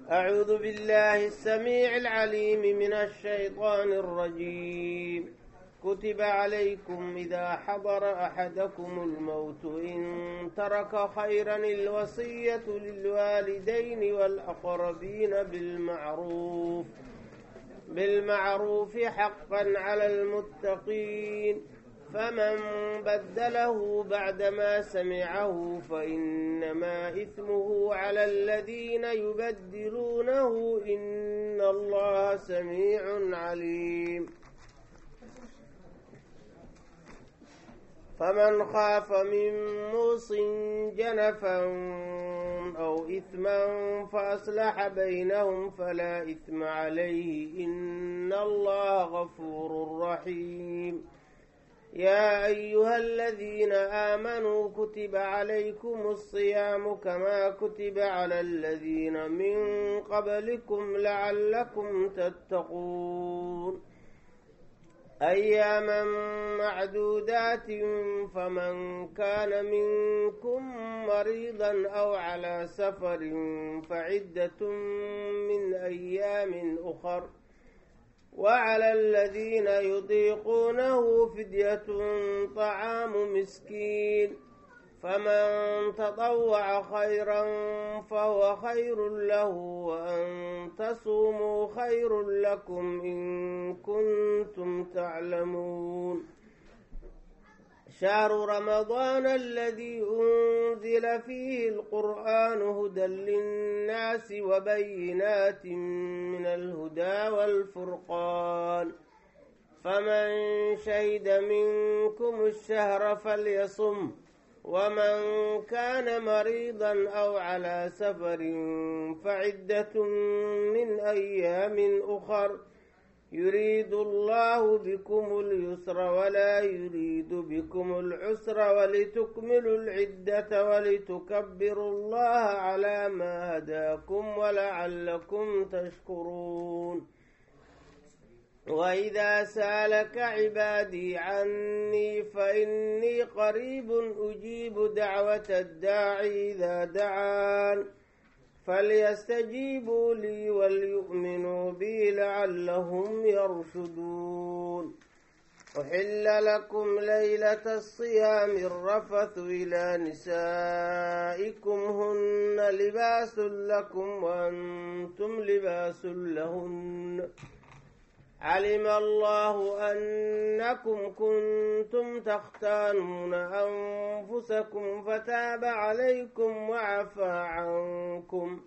أعوذ بالله السميع العليم من الشيطان الرجيم كتب عليكم إذا حضر أحدكم الموت إن ترك خيرا الوصية للوالدين والأقربين بالمعروف بالمعروف حقا على المتقين فمن بدله بعدما سمعه فإنما إثمه على الذين يبدلونه إن الله سميع عليم فمن خاف من موص جنفا أو إثما فأصلح بينهم فلا إثم عليه إن الله غفور رحيم يا أيها الذين آمنوا كتب عليكم الصيام كما كتب على الذين من قبلكم لعلكم تتقون أياما معدودات فمن كان منكم مريضا أو على سفر فعدة من أيام أخر وعلى الذين يطيقونه فدية طعام مسكين فمن تطوع خيرا فهو خير له وأن تصوموا خير لكم إن كنتم تعلمون شهر رمضان الذي أنزل فيه القرآن هدى للناس وبينات من الهدى والفرقان فمن شهد منكم الشهر فليصم ومن كان مريضا أو على سفر فعدة من أيام أخر يريد الله بكم اليسر ولا يريد بكم العسر ولتكملوا العدة ولتكبروا الله على ما هداكم ولعلكم تشكرون وإذا سالك عبادي عني فإني قريب أجيب دعوة الداعي إذا دعان فليستجيبوا لي وليؤمنوا بي لعلهم يرشدون أحل لكم ليلة الصيام الرفث إلى نسائكم هن لباس لكم وأنتم لباس لهن علم الله أنكم كنتم تختانون أنفسكم فتاب عليكم وعفى عنكم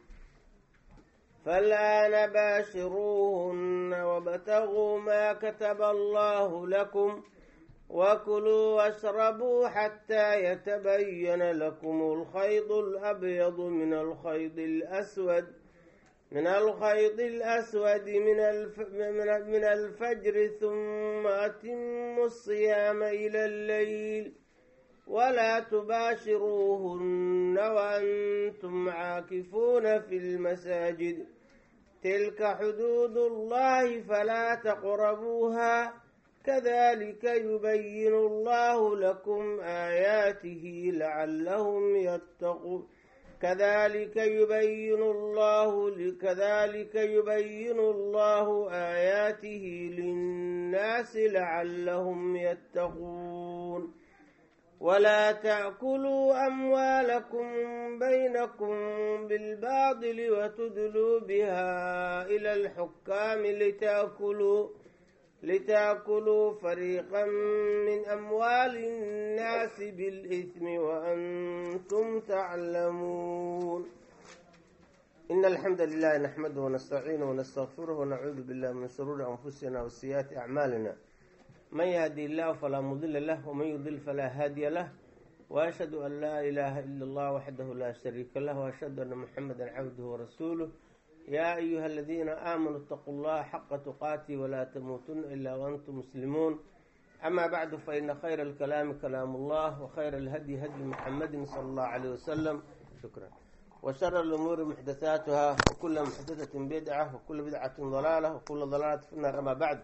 فالآن باشروهن وابتغوا ما كتب الله لكم وكلوا واشربوا حتى يتبين لكم الخيط الأبيض من الخيط الأسود من الخيط الأسود من, الف... من الفجر ثم أتموا الصيام إلى الليل ولا تباشروهن وأنتم عاكفون في المساجد تلك حدود الله فلا تقربوها كذلك يبين الله لكم آياته لعلهم يتقون كذلك يبين الله كذلك يبين الله آياته للناس لعلهم يتقون ولا تأكلوا أموالكم بينكم بالباطل وتدلوا بها إلى الحكام لتأكلوا لتأكلوا فريقا من أموال الناس بالإثم وأنتم تعلمون إن الحمد لله نحمده ونستعينه ونستغفره ونعوذ بالله من شرور أنفسنا وسيئات أعمالنا من يهدي الله فلا مضل له ومن يضل فلا هادي له وأشهد أن لا إله إلا الله وحده لا شريك له وأشهد أن محمدا عبده ورسوله يا أيها الذين آمنوا اتقوا الله حق تقاته ولا تموتن إلا وأنتم مسلمون أما بعد فإن خير الكلام كلام الله وخير الهدي هدي محمد صلى الله عليه وسلم شكرا وشر الأمور محدثاتها وكل محدثة بدعة وكل بدعة ضلالة وكل ضلالة في النار أما بعد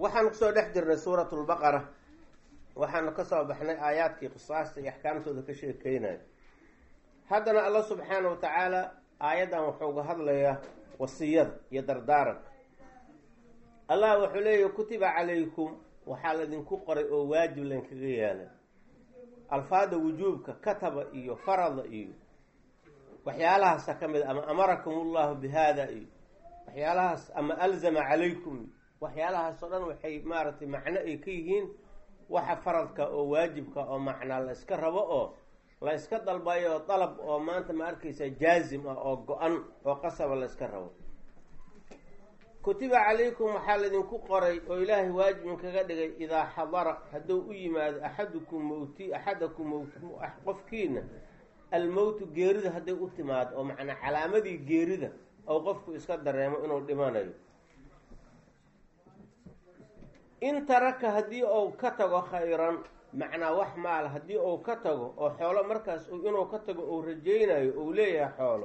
waxaanu kusoo dhex jirnay suurat lbaqara waxaanu kasoo baxnay aayaadkii qisaasta iyo axkaamtooda ka sheekeynaya haddana alla subxaana wa tacaala aayaddan wuxuu uga hadlayaa wasiyada iyo dardaaranka allah wuxuu leeyahy kutiba calaykum waxaa laydinku qoray oo waajib laynkaga yeelay alfaada wujuubka kataba iyo farada iyo waxyaalahaasa ka mid ama amarakum ullahu bi hada iyo waxyaalahaas ama alzama calaykum iyo waxyaalahaas oo dhan waxay maaragtay macno ay ka yihiin waxa faradka oo waajibka oo macnaa la iska rabo oo la iska dalbayo oo dalab oo maanta ma arkaysa jaazim ah oo go-an oo qasaba la iska rabo kutiba calaykum waxaa laydinku qoray oo ilaahay waajibin kaga dhigay idaa xadara hadduu u yimaado axadukum mawti axadakum mawt qofkiina almowtu geerida hadday u timaado oo macnaa calaamadii geerida oo qofku iska dareemo inuu dhimanayo in taraka haddii uu ka tago khayran macnaa wax maal haddii uu ka tago oo xoolo markaas inuu ka tago uu rajaynayo uu leeyahay xoolo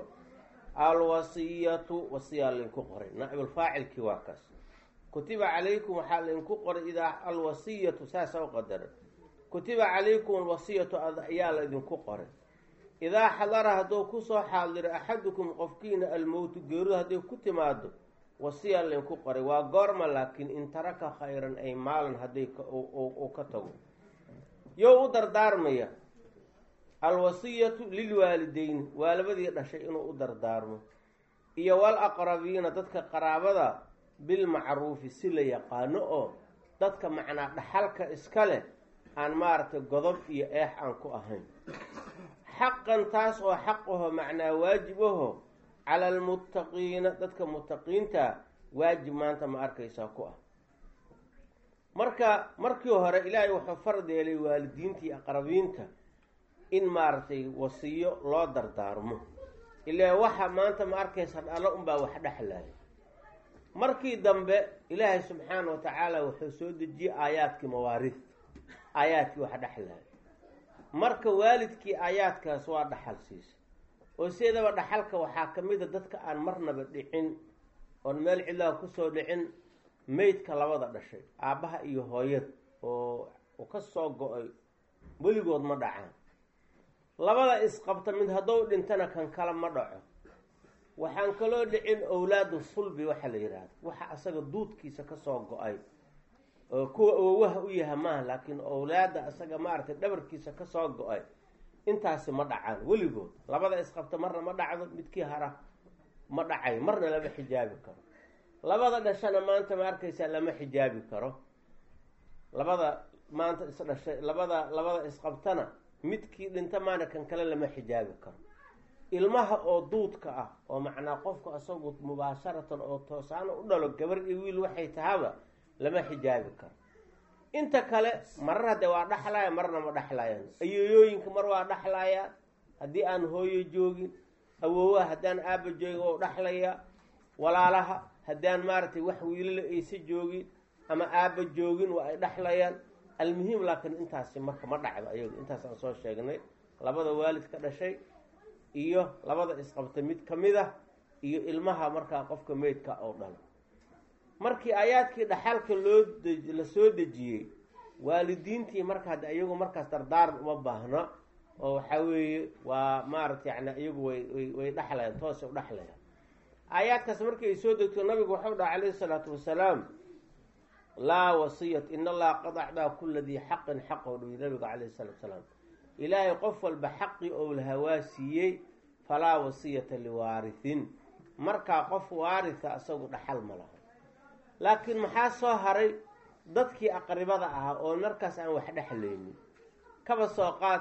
alwasiyatu wasiyaa laydinku qoray naaibulfaacilkii waa kaas kutiba calaykum waxaa laydinku qoray idaa alwasiyatu saasa u qadaran kutiba calaykum alwasiyatu ayaa laydinku qoray idaa xadara hadduu kusoo xaadiro axadukum qofkiina almowtu geeridu hadday ku timaado wasiya laydinku qoray waa goorma laakiin in taraka khayran ay maalan hadday uu ka tago yow u dardaarmaya alwasiyatu lilwaalideyni waa labadii dhashay inuu u dardaarmo iyo wal aqrabiina dadka qaraabada bilmacruufi si la yaqaano oo dadka macnaa dhaxalka iska leh aan maaragtay godob iyo eex aan ku ahayn xaqan taas oo xaq aho macnaa waajib aho cala almuttaqiina dadka muttaqiinta waajib maanta ma arkaysaa ku ah marka markii hore ilaahay wuxuu fard yeelay waalidiinta iyo aqrabiinta in maaragtay wasiyo loo dardaarmo ilaa waxa maanta ma arkaysa dhalo unbaa wax dhexlaya markii dambe ilaahay subxaana wa tacaala wuxuu soo dejiyey aayaadkii mawaariid aayaadkii wax dhexlaya marka waalidkii aayaadkaas waa dhaxal siisa oo sideedaba dhaxalka waxaa ka mid a dadka aan marnaba dhicin oon meel cidlaha kusoo dhicin meydka labada dhashay aabbaha iyo hooyada oo ka soo go-ay weligood ma dhacaan labada isqabta mid haddou dhintana kan kale ma dhaco waxaan kaloo dhicin owlaadu sulbi waxaa la yidhaahda waxa asaga duudkiisa kasoo go-ay oo kuwa awowaha u yaha maaha laakiin owlaada asaga maaragtay dhabarkiisa kasoo go-ay intaasi ma dhacaan weligood labada isqabta marna ma dhacdo midkii hara ma dhacay marna lama xijaabi karo labada dhashana maanta ma arkaysaa lama xijaabi karo labada maanta isdhashay labada labada isqabtana midkii dhinta maana kan kale lama xijaabi karo ilmaha oo duudka ah oo macnaa qofku asagu mubaasharatan oo toosaana u dhalo gabar iyo wiil waxay tahaba lama xijaabi karo inta kale marar hadde waa dhaxlaya marna ma dhaxlayaan ayeeyooyinka mar waa dhaxlayaa haddii aan hooyo joogin awoowaha haddaan aaba joogin waa dhaxlayaa walaalaha haddaan maaragtay wax wiilala aysa joogin ama aaba joogin waa ay dhaxlayaan almuhim laakiin intaasi marka ma dhacdo ayagu intaas aan soo sheegnay labada waalid ka dhashay iyo labada isqabta mid ka mid ah iyo ilmaha markaa qofka meydka oo dhalo markii aayaadkii dhaxalka loo la soo dejiyey waalidiintii marka hadde iyagu markaas dardaaran uma baahno oo waxaa weeye waa maaragta yani iyagu way way way dhexlayaan toosay u dhexlayaan aayaadkaas markii ay soo degto nabigu waxau dhaha calayhi isalaatu wasalaam laa wasiyat in allaha qad acdaa kula dii xaqin xaqoo dhuyi nabigu calayhi salaatu salaam ilaahay qof walba xaqii ou lahaa waa siiyey falaa wasiyata liwaarihin markaa qof waaritha asagu dhaxal ma laha laakiin maxaa soo haray dadkii aqribada ahaa oo markaas aan wax dhexlaynin kaba soo qaad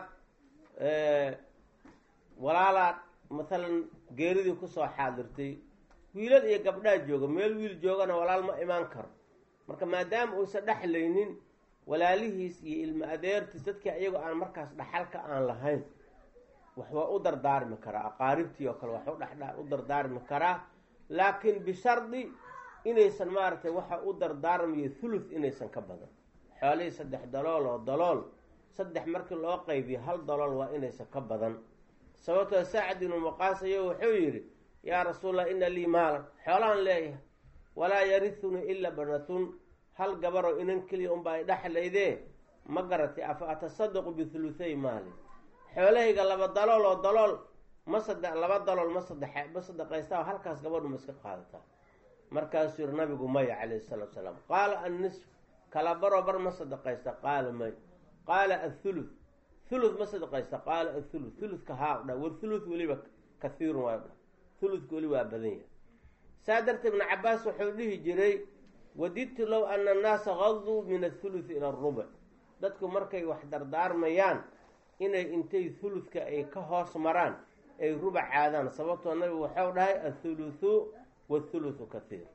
walaalaa mathalan geeridii kusoo xaadirtay wiilal iyo gabdhaa jooga meel wiil joogana walaal ma imaan karo marka maadaama uusan dhexlaynin walaalihiis iyo ilmo adeertiis dadkii ayagoo aan markaas dhaxalka aan lahayn wax waa u dardaarmi karaa aqaaribtii oo kale wax u dardaarmi karaa laakiin bishardi inaysan maaragtay waxa u dardaarmayo thuluth inaysan ka badan xoolihii saddex dalool oo dalool saddex markii loo qaybiyo hal dalool waa inaysan ka badan sababtoo saacad ibnu maqaas ayo wuxuu yidhi yaa rasuulallah ina lii maalan xoolaan leeyahay walaa yarithunii ila banatun hal gabaroo inan keliya unba ay dhexlaydee ma garatay afa atasadaqu bithuluthay maali xoolahayga laba dalool oo dalool ma sade laba dalool ma sadex ma sadaqaystaa halkaas gabadhu ma iska qaadataa markaasuu yihi nabigu maya calayhi salaatu salaam qaala annisf kala baroo bar ma sadaqaysta qaala may qaala athuluth thuluth ma sadaqaysta qaala athuluth thuluthka haa dha wathuluth weliba kathiirun waa dha thuluthka weli waa badan yahay saa darteed ibnu cabaas wuxuu dhihi jiray wadidtu low ana annaasa gaduu min athuluthi ila arubuc dadku markay wax dardaarmayaan inay intay thuluthka ay ka hoos maraan ay rubac caadaan sababtoo nabigu waxau dhahay athuluthu wathuluthu kathiir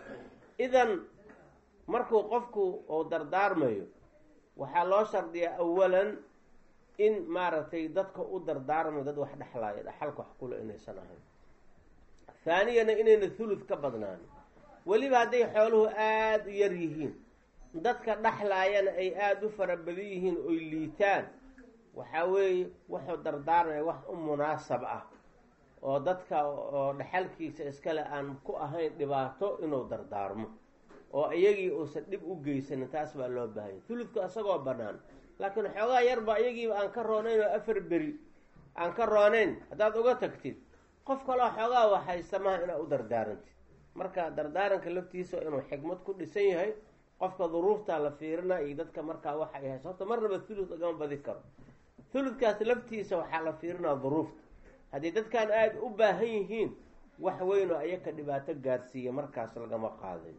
idan markuu qofku uu dardaarmayo waxaa loo shardiyaa awalan in maaragtay dadka u dardaarmayo dad wax dhexlaaya dhaxalka wax kule inaysan ahayn haaniyana inayna thuluth ka badnaan weliba hadday xooluhu aada u yar yihiin dadka dhexlaayana ay aada u fara badan yihiin oy liitaan waxaa weeye wuxuu dardaarmaya wax u munaasab ah oo dadka oo dhexalkiisa iskale aan ku ahayn dhibaato inuu dardaarmo oo iyagii uusan dhib u geysanin taas baa loo baahanya thuludku isagoo bannaan laakiin xoogaa yarba iyagiiba aan ka roonayn oo afar beri aan ka roonayn haddaad uga tagtid qof kaloo xoogaa waxaysta maha inaad u dardaarantid marka dardaaranka laftiisa inuu xikmad ku dhisan yahay qofka duruuftaa la fiirina iyo dadka markaa waxa ay hayso horta marnaba thuluth lagama badi karo thuludkaas laftiisa waxaa la fiirinaa duruufta haddii dadkan aada u baahan yihiin wax weynoo ayaka dhibaato gaarsiiya markaas lagama qaaday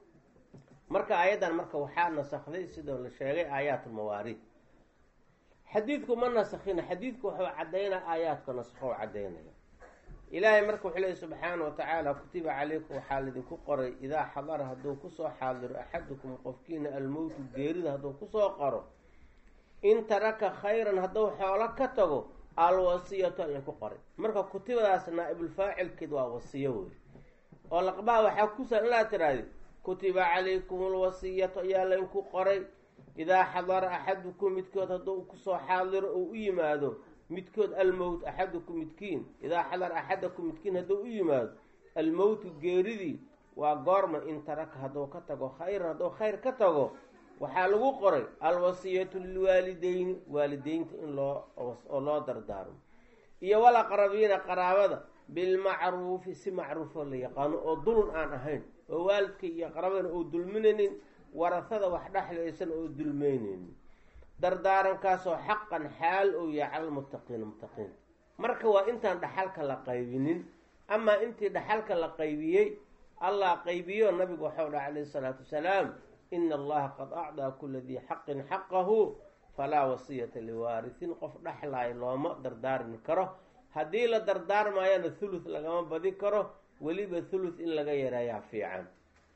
marka ayaddan marka waxaa nasakday sidoo la sheegay aayaatulmawaariid xadiidku ma nasakhina xadiidku wuxuu caddaynaa aayaadka nasakho caddaynaya ilaahay marka wuxuu leey subxaana wa tacaala kutiba calaykum waxaa laydinku qoray idaa xadara hadduu kusoo xaadiro axadukum qofkiina almowtu geerida hadduu kusoo qoro in taraka khayran hadduu xoolo ka tago alwasiyatu ayay ku qoray marka kutibadaas naa-ibulfaacilkeed waa wasiyo wey oo laqbaha waxaa kusan ilaa tiraahdi kutiba calaykum alwasiyatu ayaa laydinku qoray idaa xadara axadukum midkood hadduu kusoo xaadiro oo u yimaado midkood almowt axadukum midkiin idaa xadara axadakum midkiin hadduu u yimaado almowtu geeridii waa goorma in taraka hadduu ka tago khayran hadduu khayr ka tago waxaa lagu qoray alwasiyatu lilwaalideyni waalideynta in loo oo loo dardaarmo iyo walaqrabiina qaraabada bilmacruufi si macruufoo la yaqaano oo dulun aan ahayn oo waalidka iyo qarabadana oo dulminaynin warasada wax dhexlaysan oo dulmeynaynin dardaarankaasoo xaqan xaal ou yahay cala lmuttaqiina muttaqiinta marka waa intaan dhaxalka la qaybinin amaa intii dhaxalka la qaybiyey allah qaybiyo nabigu waxau dhaha calayhi isalaatu wasalaam ina allaha qad acdaa kula dii xaqin xaqahu falaa wasiyata liwaarisin qof dhexlaayo looma dardaarmi karo haddii la dardaarmaayana thuluth lagama badi karo weliba thuluth in laga yareeyaa fiican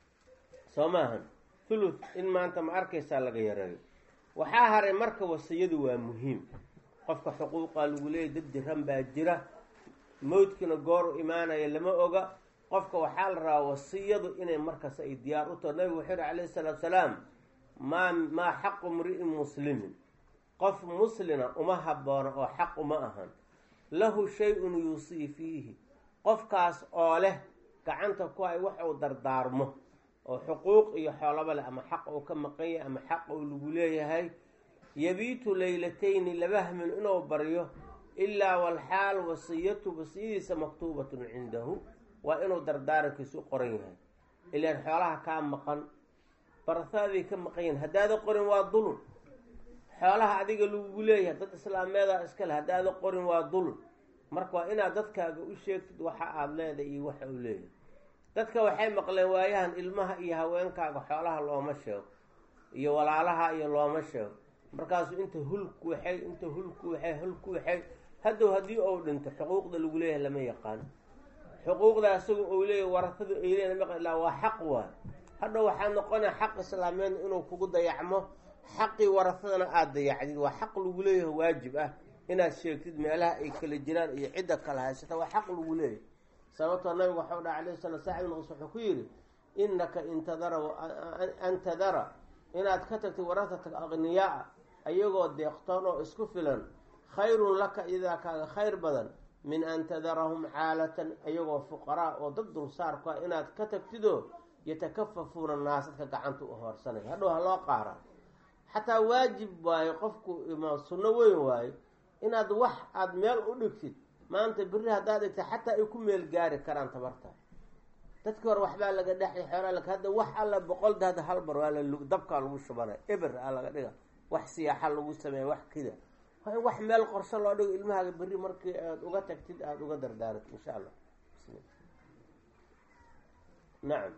soo maahan thuluth in maanta ma arkaysaa laga yareeyo waxaa haray marka wasiyadu waa muhiim qofka xuquuqaa lagu leeyay dad jiran baa jira mowdkina goor u imaanaya lama oga qofka waxaa la rabaa wasiyadu inay markaas ay diyaar u taho nabigu wuxuu yihi calayhi salaatu salaam maa maa xaqu mri'in muslimin qof muslina uma haboono oo xaq uma ahan lahu shay-un yuusii fiihi qofkaas oo leh gacanta ku ay wax uu dardaarmo oo xuquuq iyo xoolaba leh ama xaq uu ka maqan yahay ama xaq uu lagu leeyahay yabiitu leylatayni laba hamin inuu baryo ilaa walxaal wasiyatu wasiyadiisa maktuubatun cindahu waa inuu dardaarankiisu qoran yahay ilaan xoolaha kaa maqan barasaaday ka maqan yahin haddaada qorin waa dulun xoolaha adiga lagugu leeyahay dad islaameeda iskale haddaada qorin waa dulun marka waa inaad dadkaaga u sheegtid waxa aada leedahay iyo waxa uu leeyahay dadka waxay maqleen waayahan ilmaha iyo haweenkaaga xoolaha looma sheego iyo walaalaha iyo looma sheego markaasuu inta hulku waxay inta hulku waxay hulku waxay haddow haddii uu dhinto xuquuqda lagu leeyahay lama yaqaan xuquuqda isaga uu leeyahy warasadu ay leeyahay lama ilaa waa xaq waay hadhow waxaa noqonaya xaq islaameed inuu kugu dayacmo xaqii warasadana aada dayacdid waa xaq lagu leeyahay waajib ah inaad sheegtid meelaha ay kala jiraan iyo cidda kala haysata waa xaq lagu leeyahay sababtoo nabigu waxau dhaha alayh sala saaxib ibn qus wuxuu ku yidhi innaka intadara an tadara inaad ka tagtid warasata aqniyaa ayagoo deeqtoon oo isku filan khayrun laka idaa kaaga khayr badan min an tadarahum caalatan ayagoo fuqaraa oo dad dulsaarku ah inaad ka tagtidoo yatakafafuuna naas dadka gacanta u hoorsanaya hadhow ha loo qaaraa xataa waajib waayo qofku ima sunno weyn waayo inaad wax aada meel u dhigtid maanta beri haddaad dhigtid xataa ay ku meel gaari karaan tabarta dadkii hore waxbaa laga dhexay xoolaa lag hadda wax alla boqolda hadda hal bar waa la dabkaa lagu shubanay eber a laga dhiga wax siyaaxa lagu sameeya wax kida waa in wax meel qorsho loo dhigo ilmahaaga berri markii aada uga tagtid aada uga dardaaratid insha allah nacam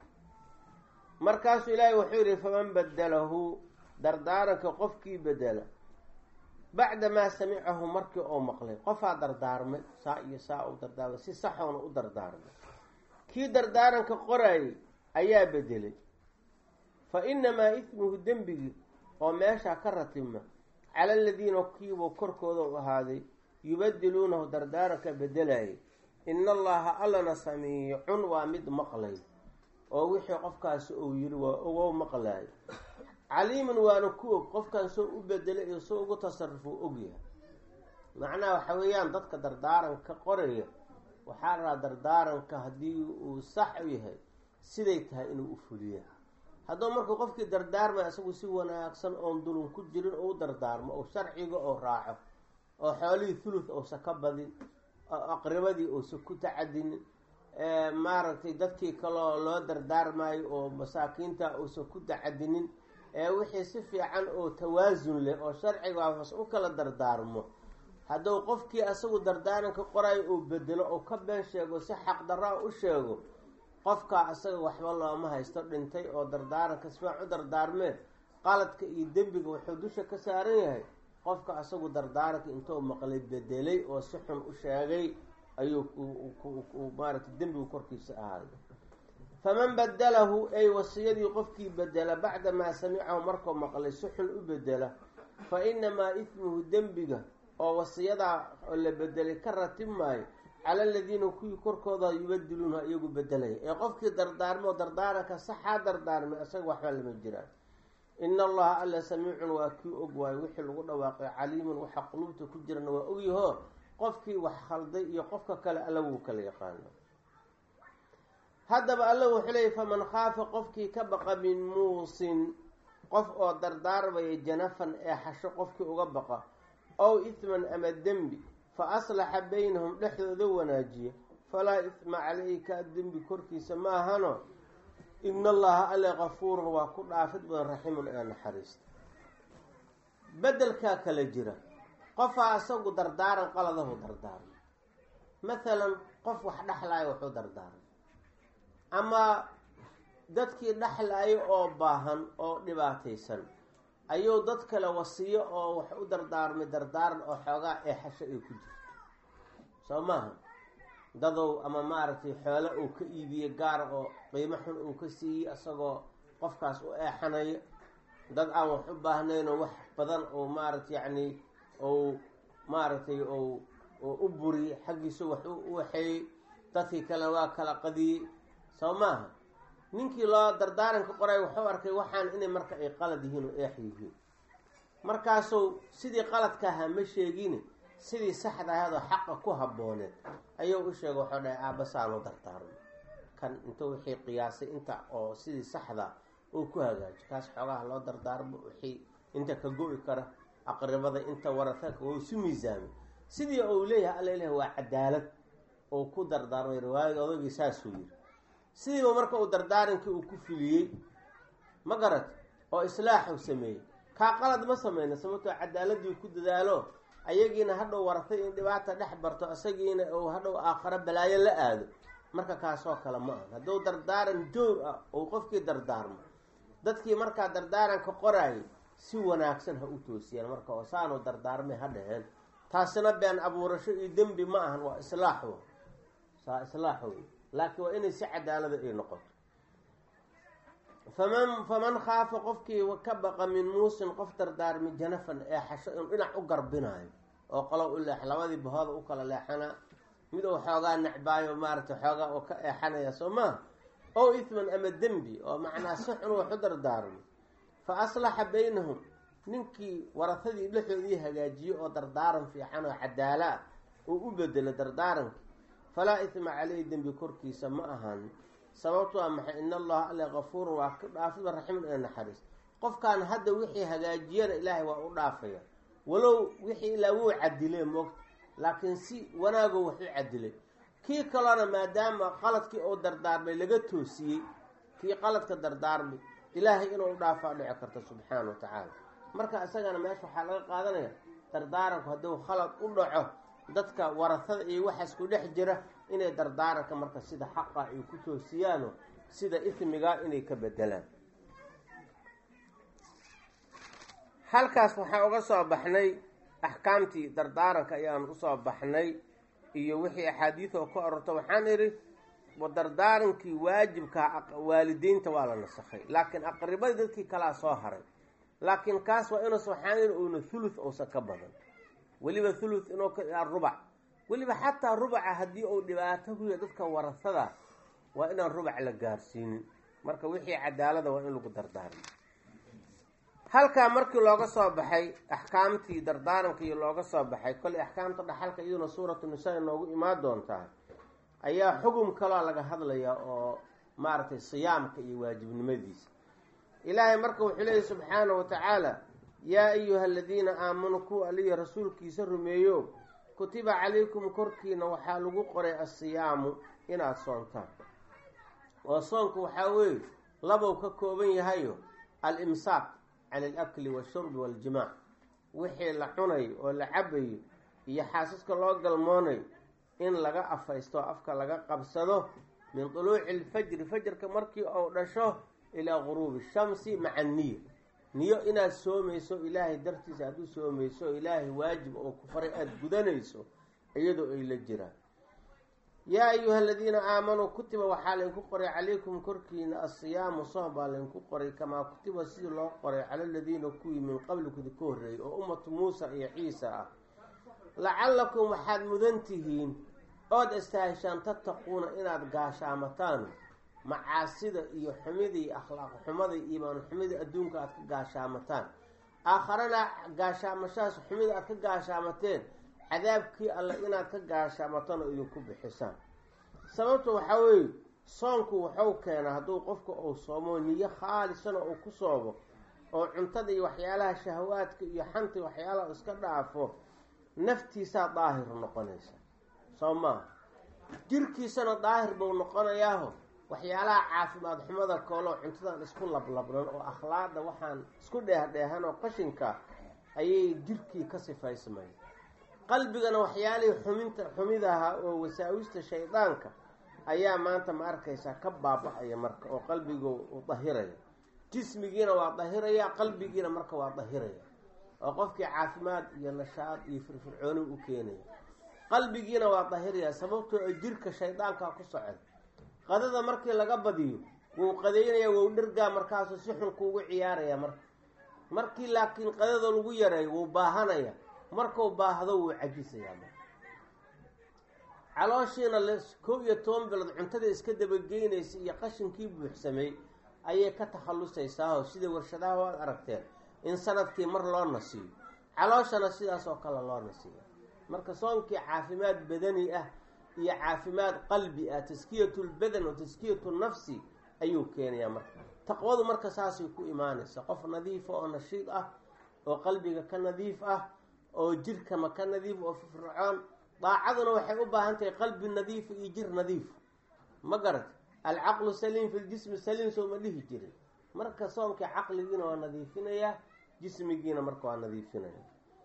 markaasuu ilaahay wuxuu yihi faman badalahu dardaaranka qofkii bedela bacda maa samicahu markii oo maqlay qofaa dardaarmay saa iyo saa u dardaarmay si saxoona u dardaarmay kii dardaaranka qoraayay ayaa bedelay fa inamaa ismuhu dembigii oo meeshaa ka ratima cala aladiina kiibuu korkooda u ahaaday yubadiluunahu dardaaranka bedelayay ina allaha allana samiicun waa mid maqlay oo wixii qofkaasi uu yiri waa ogow maqlaayo caliimun waana ku og qofkan soo u bedelay iyo soo ugu tasarufo ogyahay macnaha waxa weeyaan dadka dardaaranka qoraya waxaa la rabaa dardaaranka haddii uu sax u yahay siday tahay inuu u fuliya hadduu markuu qofkii dardaarmay isagu si wanaagsan oon dulun ku jirin oo u dardaarmo oo sharciga oo raaco oo xoolihii thuluth uusa ka badin oo aqribadii uusa ku tacadinin maaragtay dadkii kaloo loo dardaarmayo oo masaakiinta uusa ku tacadinin ee wixii si fiican oo tawaasun leh oo sharciga hoos u kala dardaarmo hadduu qofkii asagu dardaaranka qorayo uu bedelo oo ka been sheego si xaqdarra u sheego qofkaa asaga waxba looma haysto dhintay oo dardaaranka sifiican u dardaarmee qaladka iyo dembiga wuxuu dusha ka saaran yahay qofka asagu dardaaranka intuu maqlay bedelay oo si xun u sheegay ayuu maaragtay dembigu korkiisa ahaaday faman badalahu ay wasiyadii qofkii bedela bacda maa samicahu markuu maqlay si xun u bedela fa inamaa ismuhu dembiga oo wasiyadaa la bedelay ka ratib maayo cala aladiina kuwii korkooda yubadiluunha iyagu bedelaya ee qofkii dardaarmo dardaaranka saxaa dardaarmay isaga waxba lama jiraan ina allaha alla samiicun waa kii og waayo wixii lagu dhawaaqay caliimun waxa qulubta ku jirana waa ogyaho qofkii wax khalday iyo qofka kale alla wuu kala yaqaano haddaba alla wuxuu leeyay faman khaafa qofkii ka baqa min muusin qof oo dardaarmaya janafan ee xasho qofkii uga baqa ow isman ama dembi fa aslaxa baynahum dhexdooda wanaajiya falaa isma calayka dembi korkiisa ma ahano ina allaha alle kafuurun waa ku dhaafid badan raximun ee naxariista bedelkaa kala jira qofaa isagu dardaaran qaladahu dardaarmay mathalan qof wax dhexlaayo wuxuu dardaarmay ama dadkii dhexlaayo oo baahan oo dhibaataysan ayuu dad kale wasiyo oo wax u dardaarmay dardaaran oo xoogaa eexasho ay ku jirto soo maaha dadow ama maaragtay xoolo uu ka iibiyey gaar oo qiimo xun uu ka siiyey isagoo qofkaas u eexanayo dad aan wax u baahnaynoo wax badan oo maaragtay yacni ou maaragtay ou u buriyey xaggiisa wax u waxeeyey dadkii kale waa kala qadiyey soo maaha ninkii loo dardaaranka qoray wuxuu arkay waxaan inay marka ay qalad yihiin oo eex yihiin markaasuu sidii qaladka ahaa ma sheegin sidii saxda ahaydoo xaqa ku habbooneed ayuu u sheegay waxuu dhahay aabbasaanu dardaarmo kan intuu wixii qiyaasay inta oo sidii saxda uu ku hagaajo kaas xoogaha loo dardaarmo wixii inta ka go-i kara aqribada inta warataka wou isu miisaamay sidii uu leeyahay alla ilahi waa cadaalad oo ku dardaarmay riwaayada odagii saasuu yiri sidiiba marka uu dardaarankii uu ku filiyey ma garat oo islaaxu sameeyey kaa qalad ma sameyna sababtoo cadaaladii ku dadaalo ayagiina hadhow waratay in dhibaata dhex barto isagiina uu hadhow aakharo balaayo la aado marka kaasoo kale ma aha hadduu dardaaran joor ah uu qofkii dardaarmo dadkii markaa dardaaranka qoraayay si wanaagsan ha u toosiyaan marka oo saanu dardaarmay ha dhaheen taasina been abuurasho iyo dembi ma ahan waa islaax w saa islaax wey laakiin waa inay si cadaalada ay noqoto faman faman khaafa qofkii ka baqa min muusin qof dardaarmi janafan ee xasho inuu dhinac u garbinaayo oo qolo u leex labadii bahooda u kala leexanaa mid uu xoogaa necbaayo maaragtay xoogaa oo ka eexanaya soo maa ow ithman ama dembi oo macnaa si xun wax u dardaarmo fa aslaxa baynahum ninkii warahadii dhexoodii hagaajiye oo dardaaran fiican oo cadaala ah uu u bedelo dardaarankii falaa ithma caleyhi dembi korkiisa ma ahan sababto a maxay in allaha alle kafuurun waa ka dhaafida raximun ee naxariis qofkaan hadda wixii hagaajiyana ilaahay waa u dhaafaya walow wixii ilaa wuu cadile moogta laakiin si wanaago wax u cadilay kii kalena maadaama qaladkii oo dardaarmay laga toosiyey kii qaladka dardaarmay ilaahay inuu dhaafaa dhici karto subxaana wa tacaala marka isagana meesha waxaa laga qaadanaya dardaaranku hadduu khalad u dhaco dadka warasada iyo waxaas ku dhex jira inay dardaaranka marka sida xaqa ay ku toosiyaano sida ismiga inay ka bedelaan halkaas waxaa uga soo baxnay axkaamtii dardaaranka ayaan usoo baxnay iyo wixii axaadiid oo ka ororta waxaan idhi dardaarankii waajibka waalidiinta waa la nasakhay laakiin aqribadii dadkii kalaa soo haray laakiin kaas waa inuusa waxaan idhi uuna thuluth uusan ka badan weliba thuluth inuu ka rubac weliba xataa rubaca haddii uu dhibaato ku yahay dadka warasada waa inaan rubac la gaarsiinin marka wixii cadaalada waa in lagu dardaarmo halkaa markii looga soo baxay axkaamtii dardaarankii looga soo baxay kolley axkaamta dhaxalka iyaduna suuratu nisaa inoogu imaan doontaa ayaa xugum kaloo laga hadlayaa oo maaragtay siyaamka iyo waajibnimadiisa ilaahay marka wuxuu leeyahy subxaana wa tacaala yaa ayuha aladiina aamanuu kuwa aliya rasuulkiisa rumeeyo kutiba calaykum korkiina waxaa lagu qoray assiyaamu inaad soontaan oo soonku waxaa weeye labow ka kooban yahayo al-imsaak cala alakli washurbi waaljimaac wixii la cunayo oo la cabayo iyo xaasaska loo galmoonayo in laga afaysto afka laga qabsado min duluuci alfajri fajarka markii uu dhasho ilaa guruubi shamsi maca niya niyo inaad soomayso ilaahay dartiisa aad u soomayso ilaahay waajib oo ku faray aada gudanayso iyadoo ay la jiraan yaa ayuha aladiina aamanuu kutiba waxaa laydinku qoray calaykum korkiina assiyaamu soom baa laydinku qoray kamaa kutiba sidii loo qoray cala aladiina kuwii min qablikud ka horreeyay oo ummatu muusa iyo ciisa ah lacallakum waxaad mudan tihiin ood istaahishaan tattaquuna inaad gaashaamataan macaasida iyo xumidii akhlaaq xumada iimaan xumidii adduunka aad ka gaashaamataan aakharana gaashaamashahaas xumida aad ka gaashaamateen cadaabkii alle inaad ka gaashaamataan oo idinku bixisaan sababta waxaa weeye soonku waxuu keenaa hadduu qofka uu soomo niyo khaalisana uu ku soobo oo cuntada iyo waxyaalaha shahawaadka iyo xanta waxyaalaha iska dhaafo naftiisaa daahir noqonaysa soo maaha jirkiisana daahir buu noqonayaaho waxyaalaha caafimaad xumada kooloo cuntadan isku lablabnan oo akhlaaqda waxaan isku dheehdheehan oo qashinka ayay jirkii ka sifaysmay qalbigana waxyaalihii xuminta xumidaha oo wasaa-wista shaydaanka ayaa maanta ma arkaysaa ka baaba-aya marka oo qalbiga u dahiraya jismigiina waa dahiraya qalbigiina marka waa dahiraya oo qofkii caafimaad iyo nashaad iyo firfircooni u keenaya qalbigiina waa dahiraya sababtoo a jirka shaydaankaa ku socon qadada markii laga badiyo wuu qadeynaya wou dhergaa markaasuu si xun kuugu ciyaaraya marka markii laakiin qadada lagu yareeyo wuu baahanaya markuu baahdo wuu cajisayaa marka calooshiina l kow iyo toban bilood cuntada iska dabageynaysa iyo qashinkii buuxsamay ayay ka takhallusaysaao sida warshadaha waad aragteen in sanadkii mar loo nasiyo calooshana sidaas oo kale loo nasiyo marka soonkii caafimaad badani ah iyo caafimaad qalbi ah taskiyatu lbadan wa taskiyatu nafsi ayuu keenayaa marka taqwadu marka saasay ku imaanaysa qof nadiifa oo nashiid ah oo qalbiga ka nadiif ah oo jirkama ka nadiif oo firfircoon daacaduna waxay u baahan tahay qalbi nadiifa iyo jir nadiif ma garat alcaqlu saliim fi ljismi saliim soo ma dhihi jirin marka soomkii caqligiina waa nadiifinayaa jismigiina marka waa nadiifinaya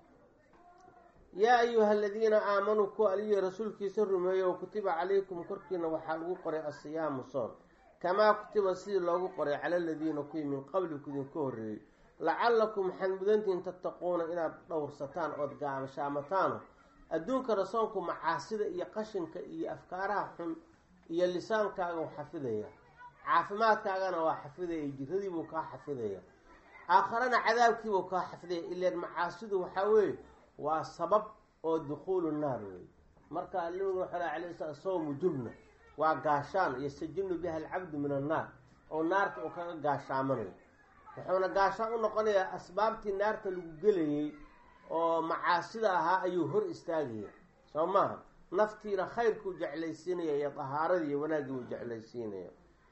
yaa ayuha aladiina aamanuu kuwa aliyo rasuulkiisa rumeeyo kutiba calaykum korkiina waxaa lagu qoray asiyaamu soon kamaa kutiba sidii loogu qoray cala aladiina kuwii min qabliku idinka horreeyey lacallakum waxaad mudantihiin tattaquuna inaad dhowrsataan ood gaashaamataano adduunkana soonku macaasida iyo qashinka iyo afkaaraha xun iyo lisaankaaga u xafidaya caafimaadkaagana waa xafidaya jiradiibuu kaa xafidaya aakharana cadaabkiibuu kaa xafidaya ilaan macaasidu waxaa weeye waa sabab oo dukhuulu naar wey marka nabigu wuxuu leh alay sla sawmu junna waa gaashaan yastajinu biha alcabdu min annaar oo naarta uu kaga gaashaamanayo wuxuuna gaashaan u noqonayaa asbaabtii naarta lagu gelayay oo macaasida ahaa ayuu hor istaagaya soo maaha naftiina khayrkuu jeclaysiinaya iyo dahaaradii iyo wanaaggii uu jeclaysiinaya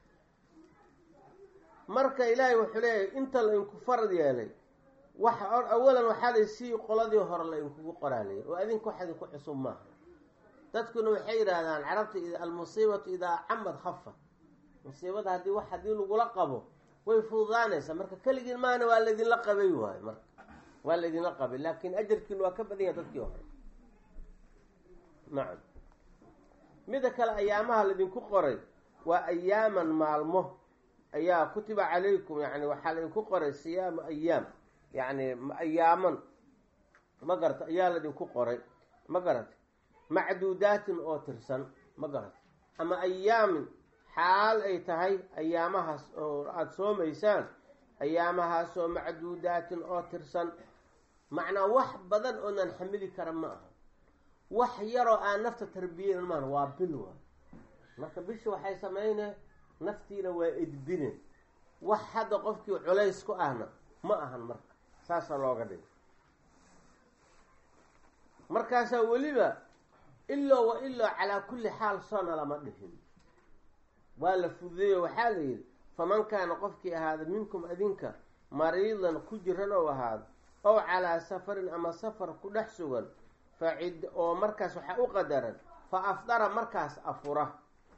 marka ilaahay wuxuu leeyahay inta la inku farad yeelay wax awalan waxaa lay sii qoladii hore la inkugu qoraalay oo adinka wax idinku cusub maaha dadkuna waxay yidhaahdaan carabta almusiibatu idaa camad hafa musiibada haddii wax haddii lagula qabo way fududaanaysaa marka keligiin maana waa laydinla qabay waayo marka waa laydinla qabay laakin ajarkiin waa ka badan yahay dadkii hore nacam mida kale ayaamaha laydinku qoray waa ayaaman maalmo ayaa kutiba calaykum yani waxaa laydinku qoray siyaamu ayaam yani ayaaman ma garata ayaa laydinku qoray ma garata macduudaatin oo tirsan ma garata ama ayaamin xaal ay tahay ayaamahaas oo aada soomaysaan ayaamahaas oo macduudaatin oo tirsan macnaa wax badan oonan xamili kara ma aha wax yaroo aan nafta tarbiyeyn maaha waa bil waay marka bisha waxay sameynay naftiina waa edbine wax hadda qofkii culays ku ahna ma ahan marka saasaa looga dhigay markaasaa weliba iloo wa iloo calaa kulli xaal soona lama dhihin waa la fududeeyo waxaa la yidhi faman kaana qofkii ahaada minkum adinka mariidan ku jiran ou ahaado ow calaa safarin ama safar ku dhex sugan fa cid oo markaas waxaa u qadaran fa afdara markaas afura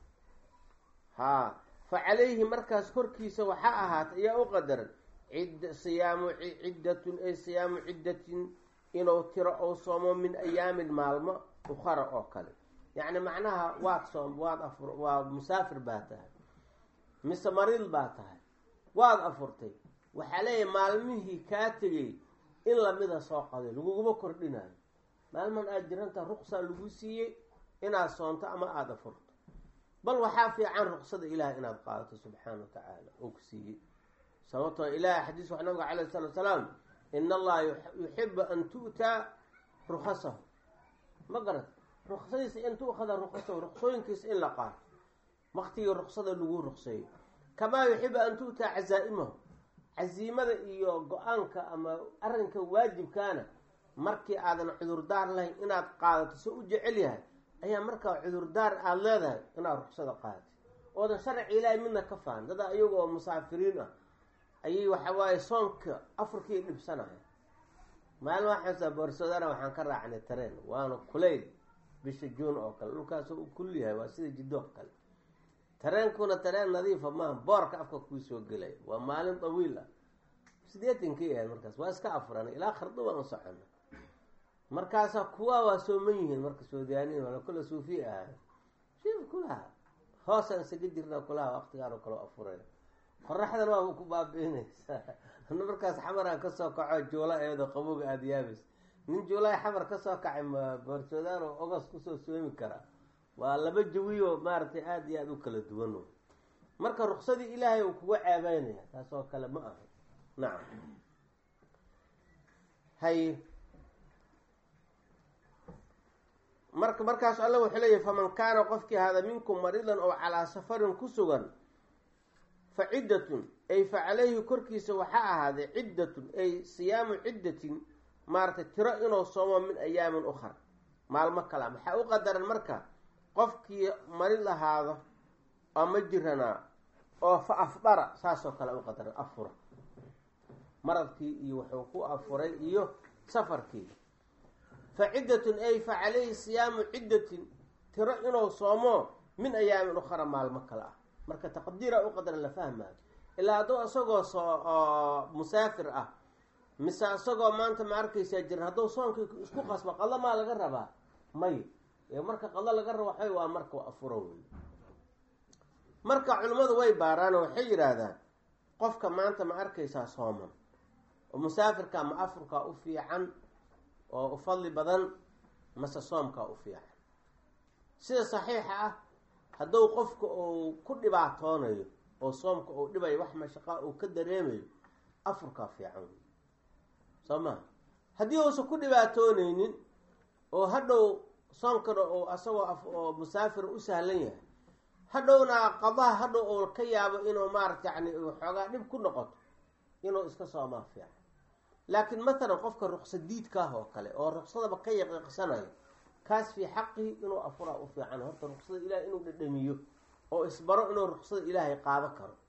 haa fa calayhi markaas korkiisa waxaa ahaata ayaa u qadaran cid siyaamu ciddatun ay siyaamu ciddatin inuu tiro ou soomo min ayaamin maalmo ukhara oo kale yacni macnaha waad soom waad afur waa musaafir baa tahay mise mariid baa tahay waad afurtay waxaa leeyahay maalmihii kaa tegay in lamida soo qaday laguguma kordhinayo maalman aada jiranta ruqsaa lagu siiyey inaad soonto ama aada afurto bal waxaa fiican ruqsada ilaahay inaad qaadato subxaana wa tacaala oo ku siiyey sababtoo ilahay xadiis wax nabiga calayh salatu salaam in allaha yuxibu an tu'taa rukasahu ma garat ruksadiisa in tu'khada rukasahu ruksooyinkiisa in la qaato waktigii ruksada lagu rukseeyo kamaa yuxibu an tu'taa cazaa'imahu caziimada iyo go-aanka ama arrinka waajibkaana markii aadan cudurdaar lahayn inaad qaadato se u jecel yahay ayaa markaa cudurdaar aada leedahay inaad ruksada qaadatay oodan sharci ilaahay midna ka fahan dada iyaga oo musaafiriin ah ayay waxa waaye soonka afurkii dhibsanaya maalin waxaasa boorsadana waxaan ka raacnay tareen waana kulayl bisha juun oo kale dhulkaas u kul yahay waa sida jiddo oo kale tareenkuna tareen nadiifa maaha boorka afka kuu soo gelaya waa maalin dawiil ah sideetankii ahayd markaas waa iska afuranay ilaa kharduban u socona markaasaa kuwa waa sooman yihiin marka soodiyaaniin wala kula suufi ahay shiif kulaha hoosaan isaga jirna kulaha waqtigaan kalo afuray qoraxdan waa ku baabiinaysaa ana markaas xamaraan kasoo kaco juula eedo qabowga aada yaabis nin juulay xamar kasoo kacay ma boorsoodaan oo ogos kusoo soomi karaa waa laba jawiyo maaragtay aada iyo aada u kala duwan marka ruksadii ilaahay uu kuga ceebeynaya taas oo kale ma aha nacam hay marka markaas alla wuxuu leeyahy faman kaana qofkii ahaada minkum mariidan oo calaa safarin ku sugan fa ciddatun ay fa calayhi korkiisa waxaa ahaaday ciddatun ay siyaamu ciddatin maaragtay tiro inuu soomo min ayaamin ukhar maalmo kala maxaa u qadaran marka qofkii marid ahaado ama jiranaa oo fa afdara saasoo kale u qadaran afura maradkii iyo wuxuu ku afuray iyo safarkii fa ciddatun ay fa calayhi siyaamu ciddatin tiro inuu soomo min ayaamin ukhara maalmo kale ah marka taqdiira u qadaran la fahmaayo ilaa hadduu isagoo soo musaafir ah mise isagoo maanta ma arkaysaa jiran hadduu soonkii isku qasbo qadlo maa laga rabaa may marka qadlo laga rabo waxay waa marka afuro wey marka culimmadu way baaraano waxay yidhaahdaan qofka maanta ma arkaysaa sooman oo musaafirka ma afurkaa u fiican oo u fadli badan mase soomkaa u fiican sida saxiixa ah hadduu qofka uu ku dhibaatoonayo oo soomka uu dhibayo wax mashaqaa uu ka dareemayo afurkaa fiican wey soo maha haddii uusan ku dhibaatooneynin oo hadhow soonkana oo asagoo oo musaafir u sahlan yahay hadhowna qadaha hadhow oo ka yaabo inuu maarata yani xoogaa dhib ku noqoto inuu iska soomaa fiican laakiin matalan qofka ruqsa diidkaah oo kale oo ruqsadaba ka yaqiiqsanayo kaas fii xaqihi inuu afuraa u fiican horta ruqsada ilahay inuu dhadhamiyo oo isbaro inuu ruqsada ilaahay qaado karo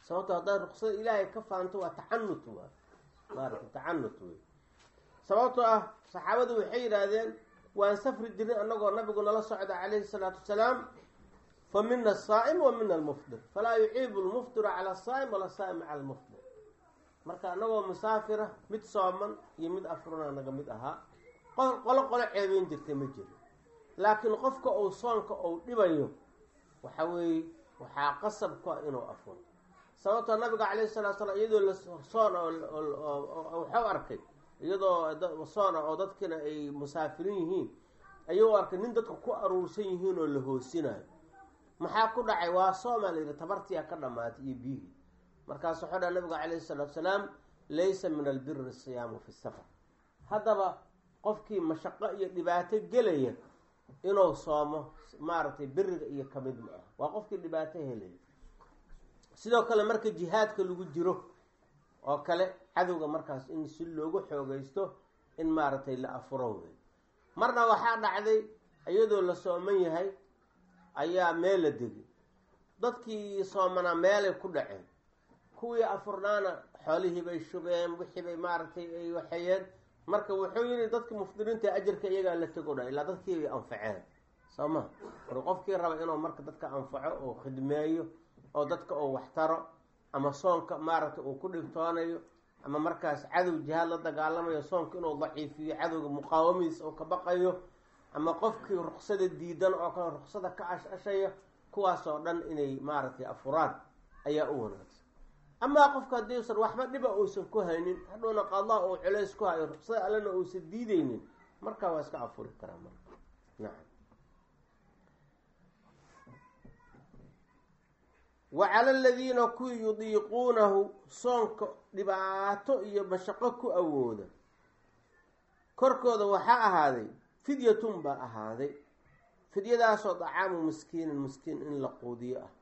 sababto haddaad ruksada ilaahay ka faanto waa tacanut waa maarata tacanut wey sababtoo ah saxaabadu waxay yidhaahdeen waan safri jirin annagoo nabigu nala socda calayhi salaatu wasalaam fa mina asaa'im wa mina almufdir falaa yuciibu lmufdiru cala asaa'im wala saa'im cala almufdir marka annagoo musaafira mid sooman iyo mid afruna naga mid ahaa qolo qolo ceebeyn jirtay ma jiro laakiin qofka uu soonka uu dhibayo waxa weeye waxaa qasab ku ah inuu afuro sababtoo nabiga calayhi salatu slam iyadoo la soon waxau arkay iyadoo soona oo dadkina ay musaafirin yihiin ayuu arkay nin dadka ku aruursan yihiin oo la hoosinayo maxaa ku dhacay waa soomaa la yidhi tabartiyaa ka dhamaatay iyo biyihii markaasu wuxuu dhaha nabiga calayhi salaatu salaam laysa min albiri siyaamu fi safar haddaba qofkii mashaqo iyo dhibaato gelaya inuu soomo maaragtay beriga iyo kamid ma ah waa qofkii dhibaato helaya sidoo kale marka jihaadka lagu jiro oo kale cadowga markaas in si loogu xoogaysto in maaragtay la afuro wey marna waxaa dhacday iyadoo la sooman yahay ayaa meel la degi dadkii soomanaa meelay ku dhaceen kuwii afurnaana xoolihii bay shubeen wixii bay maaragtay ay waxeeyeen marka wuxuu yidhi dadka mufdiriinta ajarka iyagaa la tego dha ilaa dadkii bay anfaceen soo ma marka qofkii raba inuu marka dadka anfaco oo khidmeeyo oo dadka uu waxtaro ama soonka maaragtay uu ku dhibtoonayo ama markaas cadow jihaad la dagaalamayo soonka inuu daciifiyo cadowga muqaawamidiisa oo ka baqayo ama qofkii ruksada diidan oo kale ruksada ka ash-ashaya kuwaasoo dhan inay maaragtay afuraan ayaa u wanaagsan amaa qofka haddii usan waxba dhiba uusan ku haynin hadhowna qadaa uu culays ku hayo ruksada allena uusan diideynin markaa waa iska afuri karaa marka nacam wa cala aladiina kuwii yudiiquunahu soonka dhibaato iyo mashaqo ku awooda korkooda waxaa ahaaday fidyatun baa ahaaday fidyadaasoo dacaamu miskiinin miskiin in la quudiyo ah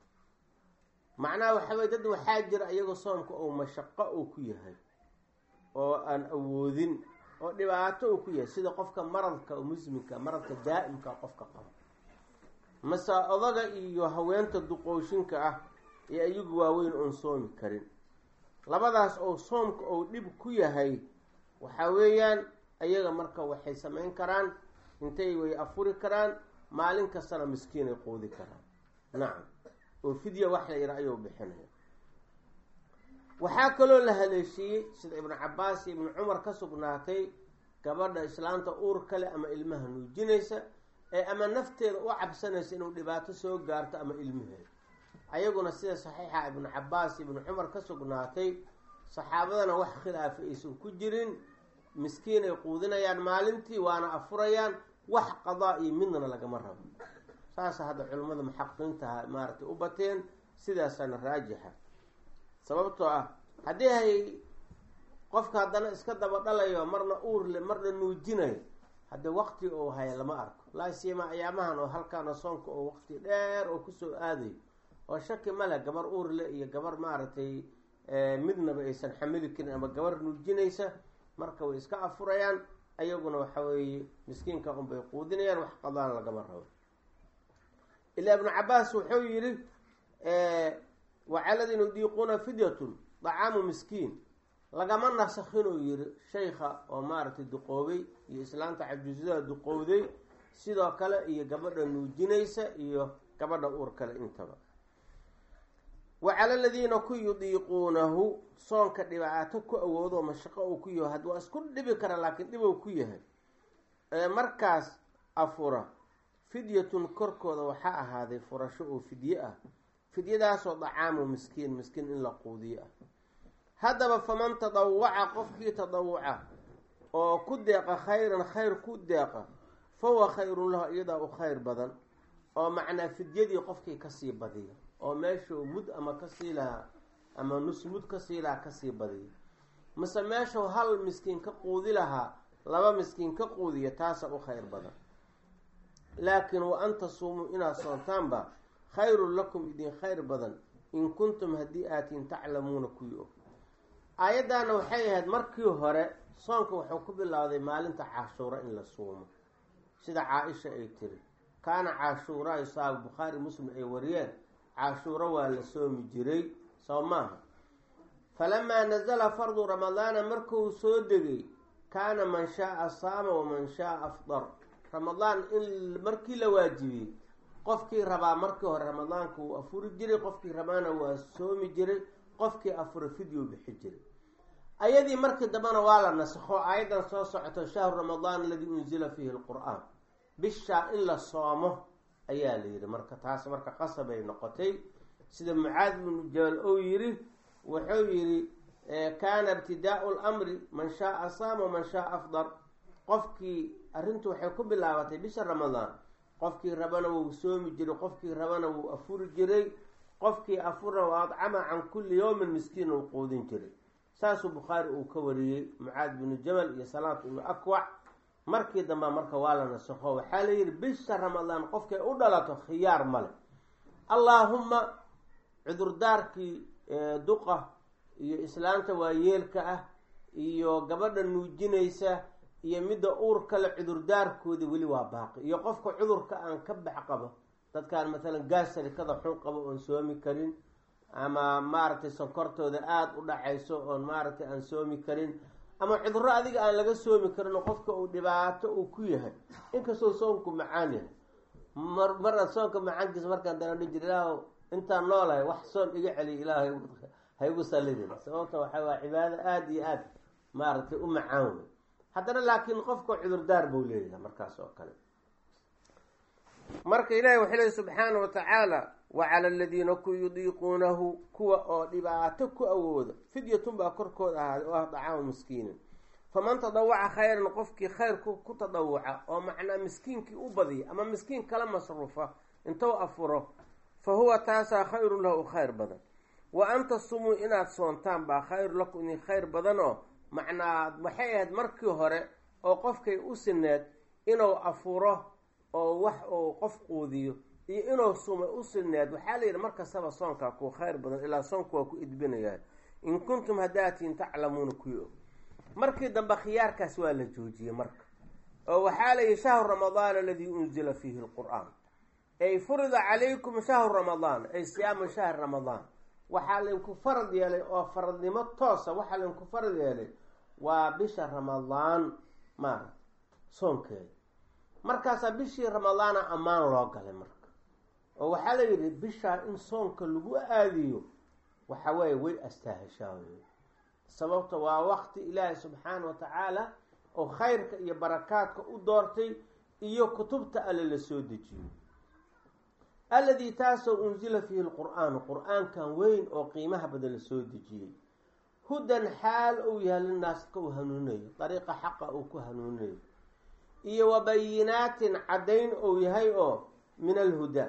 macnaha waxa weye dad waxaa jira iyagoo soomka oo mashaqo uu ku yahay oo aan awoodin oo dhibaato uu ku yahay sida qofka maradka oo musminka maradka daa'imka qofka qabo mase odaga iyo haweenta duqooshinka ah ee iyagu waaweyn oon soomi karin labadaas oo soomka ou dhib ku yahay waxa weeyaan ayaga marka waxay samayn karaan intay way afuri karaan maalin kastana miskiinay quudi karaan nacam oo fidya wax la yidha ayuu bixinaya waxaa kaloo la haleeshiiyey sida ibnu cabaas iyo ibnu cumar ka sugnaatay gabadha islaanta uur kale ama ilmaha nuujinaysa ee ama nafteeda u cabsanaysa inuu dhibaato soo gaarto ama ilmaheeda ayaguna sida saxiixa ibnu cabaas iyo ibnu cumar ka sugnaatay saxaabadana wax khilaafa aysan ku jirin miskiin ay quudinayaan maalintii waana afurayaan wax qadaa iyo midna lagama rabo saasa hadda culimmada muxaqiqiintaha maaragtay u bateen sidaasaana raajixa sababtoo ah haddii hay qofka haddana iska daba dhalayo marna uurle marna nuujinayo haddii waqti uu haya lama arko laasiyama ayaamahan oo halkaana soonka oo waqti dheer oo kusoo aadayo oo shaki male gabar uurle iyo gabar maaragtay midnaba aysan xamili karin ama gabar nuujinaysa marka way iska afurayaan ayaguna waxa weeye miskiinka unbay quudinayaan wax qadaan lagama rabo ilaa ibnu cabaas wuxuu yidhi wacaladin yudiiquuna fidyatun dacaamu miskiin lagama nasakhinuu yihi shaykha oo maaragtay duqoobay iyo islaanta cajuusada duqowday sidoo kale iyo gabadha nuujinaysa iyo gabadha uur kale intaba wa cala aladiina ku yudiiquunahu soonka dhibaato ku awoodo mashaqo uu ku yahay had waa isku dhibi kara laakiin dhibou ku yahay ee markaas afura fidyatun korkooda waxaa ahaaday furasho oo fidye ah fidyadaasoo dacaamu miskiin miskiin in la quudiyo ah haddaba faman tadawaca qofkii tadawuca oo ku deeqa khayran khayr ku deeqa fa huwa khayrun lahu iyadaa u khayr badan oo macnaa fidyadii qofkii kasii badiya oo meeshuu mud ama kasii lahaa ama nus mud kasii lahaa kasii badiya mise meeshuu hal miskiin ka quudi lahaa laba miskiin ka quudiya taasa u khayr badan laakiin wa an tasuumuu inaad soontaanba khayrun lakum idin khayr badan in kuntum haddii aatiin taclamuuna kuwii og aayaddaana waxay ahayd markii hore soonka wuxuu ku bilowday maalinta cashuura in la suumo sida caa-isha ay tiri kaana cashuuraa isaabu bukhaari muslim ay wariyeen cashuuro waa la soomi jiray soo maaha falamaa nazala fardu ramadaana markuu soo degay kaana man shaaa saama waman shaaa afdar ramadaan in markii la waajibiyey qofkii rabaa markii hore ramadaanka wuu afuri jiray qofkii rabaana waa soomi jiray qofkii afura fidyo bixi jiray ayadii markii dambena waa la nasakho aayaddan soo socoto shahru ramadaan aladii unzila fiihi lqur-aan bishaa in la soomo ayaa la yidhi marka taas marka qasabay noqotay sida mucaad binu jabal ou yidhi wuxuu yidhi kaana ibtidaau lamri man shaaa saama man shaaa afdar qofkii arrintu waxay ku bilaabatay bisha ramadaan qofkii rabana wuu soomi jiray qofkii rabana wuu afuri jiray qofkii afurna waa adcama can kulli yowmin miskiin uu quudin jiray saasuu bukhaari uu ka wariyey mucaad binu jabal iyo salaat ibnu akwac markii dambe marka waa la nasakho waxaa la yidhi bisha ramadaan qofkay u dhalato khiyaar male allaahumma cudurdaarkii duqa iyo islaanta waayeelka ah iyo gabadha nuujinaysa iyo midda uur kale cudurdaarkooda weli waa baaqi iyo qofka cudurka aan ka bax qabo dadkaan maalan gaasarikada xun qabo oon soomi karin ama maaragtay sonkortooda aada u dhacayso oon maaragtay aan soomi karin ama cudurro adiga aan laga soomi karin oo qofka uu dhibaato uu ku yahay inkastoo soonku macaan yahay mar mara soonka macaankiisa markaan daladhi jir ilaah intaan noolahay wax soon iga celiya ilaah haygu salidin sababta waxa waa cibaado aada iyo aada maaragtay u macaan wey haddana laakiin qofka cudurdaar buu leeyahay markaas oo kale marka ilaahi wuxuu leey subxaana wa tacaala wa cala aladiina ku yudiiquunahu kuwa oo dhibaato ku awooda fidyatun baa korkooda ahaaday oo ah dacaamu miskiinin faman tadawaca khayran qofkii khayr ku tadawuca oo macnaa miskiinkii u badiya ama miskiin kala masruufa intou afuro fa huwa taasaa khayrun lahu khayr badan wa an tasumuu inaad soontaan baa khayru lakum idin khayr badan oo macnaa waxay ahayd markii hore oo qofkay u sineed inuu afuro oo wax uu qof quudiyo iyo inuu sumay u sineed waxaa la yidhi markastaba soonkaa kuu khayr badan ilaa soonku waa ku idbinayaa in kuntum haddaatiin taclamuuna kuwii og markii dambe khiyaarkaas waa la joojiyey marka oo waxaa la yihi shahru ramadaan aladii unzila fiihi lqur-aan ay furida calaykum shahru ramadaan ay siyaamu shahri ramadaan waxaa laydinku farad yeelay oo faradnimo toosa waxaa laydinku farad yeelay waa bisha ramadaan maarata soonkeeda markaasaa bishii ramadaana ammaan loo galay marka oo waxaa la yidhi bishaa in soonka lagu aadiyo waxa weeye way astaahashaa wey sababta waa waqti ilaahi subxaana wa tacaala oo khayrka iyo barakaadka u doortay iyo kutubta alle la soo dejiyo alladii taasoo unzila fiihi lqur-aanu qur-aankan weyn oo qiimaha badan la soo dejiyey hudan xaal uu yahay linaaska uu hanuunayo dariiqa xaqa uu ku hanuunayo iyo wa bayinaatin caddayn uu yahay oo min alhudaa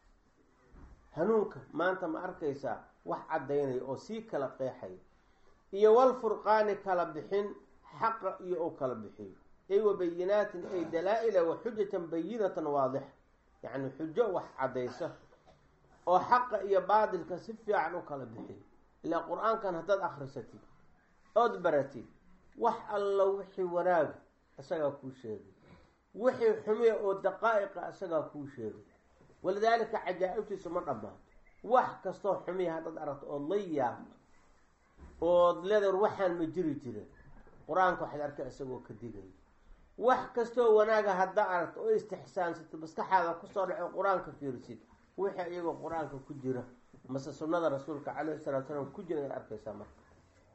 hanuunka maanta ma arkaysaa wax caddaynaya oo sii kala qeexaya iyo walfurqaani kala bixin xaqa iyo uu kala bixiyo ay wa bayinaatin ay dalaa-ila wa xujatan bayinatan waadixa yacni xujo wax caddaysa oo xaqa iyo baadilka si fiican u kala bixiyo ilaa qur-aankan haddaad akhrisatid ood baratid wax alla wixii wanaaga isagaa kuu sheegay wixii xumiya oo daqaa'iqa isagaa kuu sheegay walidaalika cajaa'ibtiisu ma dhammaato wax kastoo xumiya haddaad aragto ood la yaabto ood leedar waxaan ma jiri jirin qur-aanka waxaad arkay isagoo ka digaya wax kastoo wanaaga haddaa aragto oo istixsaansatid maskaxaada kusoo dhaco qur-aanka fiirsid wixii iyagoo qur-aanka ku jira mase sunnada rasuulka calayhi salatu salaam ku jira ayaad arkaysaa marka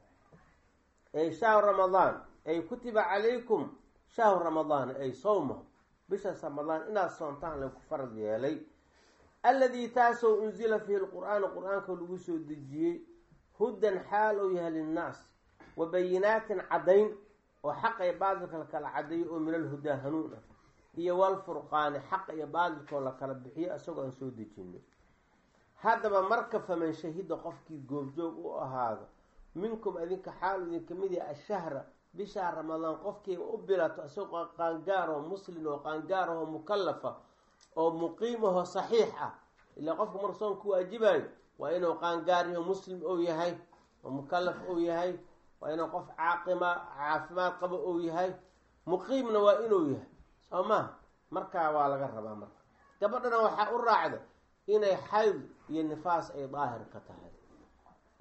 ay shahru ramadaan ay kutiba calaykum shahru ramadaan ay sawma bishaas ramadaan inaad soontaan lagu farad yeelay alladii taasoo unzila fiihi lqur-aanu qur-aanka lagu soo dejiyey hudan xaal uu yahay linnaas wa bayinaatin caddayn oo xaqa iyo baadilka la kala caddeeyo oo min alhudaa hanuun ah iyo walfurqaani xaqa iyo baadilkoo la kala bixiyo isagoo aan soo dejinay haddaba marka faman shahida qofkii goobjoog u ahaado minkum idinka xaal idinka mid yahay ashahra bishaa ramadaan qofkii u bilato isagoo qaangaaroo muslin oo qaangaarahoo mukallafa oo muqiimahoo saxiix ah ilaa qofku marka soon ku waajibayo waa inuu qaangaaryaho muslim ou yahay oo mukallaf ou yahay waa inuu qof caaqima caafimaad qabo ou yahay muqiimna waa inuu yahay soo maha markaa waa laga rabaa marka gabadhana waxaa u raacda inay xayd iyo nifaas ay daahir ka tahay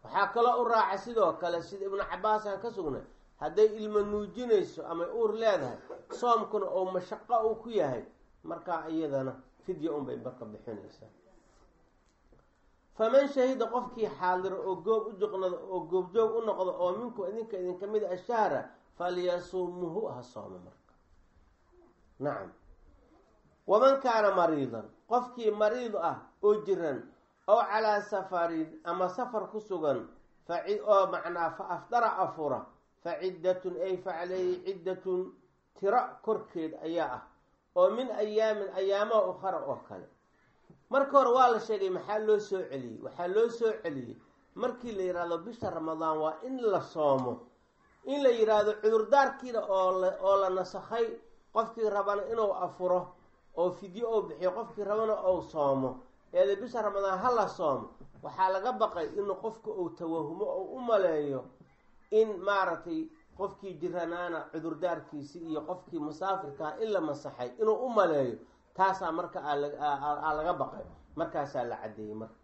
waxaa kaloo u raaca sidoo kale sida ibnu cabaas aan ka sugnay hadday ilmo nuujinayso ama uur leedahay soomkuna oo mashaqo uu ku yahay markaa iyadana fidya unbay marka bixinaysaa faman shahida qofkii xaadiro oo goob u joqnado oo goobjoog u noqdo oo minku idinka idinka mid a shahra falyasumuhu ha soomo marka nacam waman kaana mariidan qofkii mariid ah oo jiran oo calaa safarin ama safar ku sugan oo macnaa fa afdara afura fa ciddatun ay fa caleyhi ciddatun tiro korkeed ayaa ah oo min ayaamin ayaamaha ukhara oo kale marka hore waa la sheegay maxaa loo soo celiyey waxaa loo soo celiyey markii la yidhaahdo bisha ramadaan waa in la soomo in la yidhaahdo cudurdaarkiina oo la nasakhay qofkii rabana inuu afuro oo fidyo ou bixiyo qofkii rabana ou soomo eeda bisha ramadaan ha la soomo waxaa laga baqay inuu qofka uu tawahumo oo u maleeyo in maaragtay qofkii jiranaana cudurdaarkiisi iyo qofkii musaafirkaa in la masaxay inuu u maleeyo taasaa marka aa laga baqay markaasaa la caddeeyey marka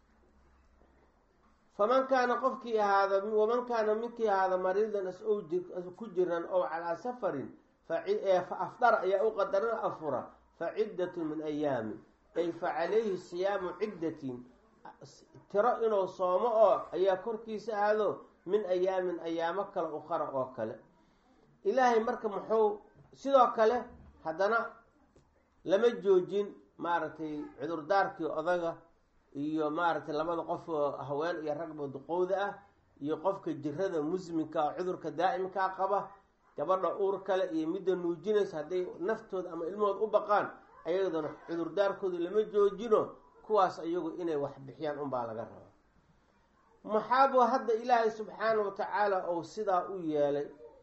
faman kaana qofkii ahaada waman kaana minkii ahaada mariidan as ou ku jiran oo calaa safarin fa afdara ayaa u qadaran afura fa ciddatun min ayaamin ay fa calayhi siyaamu ciddatin tiro inuu soomo oo ayaa korkiisa aado min ayaamin ayaamo kale ukhara oo kale ilaahay marka muxuu sidoo kale haddana lama joojin maaragtay cudurdaarkii odaga iyo maaragtay labada qof oo haween iyo ragba duqowda ah iyo qofka jirada musminka oo cudurka daa'imkaa qaba gabadha uur kale iyo midda nuujinaysa hadday naftooda ama ilmahooda u baqaan ayadana cudurdaarkooda lama joojino kuwaas iyagu inay wax bixiyaan unbaa laga rabaa maxaabuu hadda ilaahay subxaana wa tacaala ou sidaa u yeelay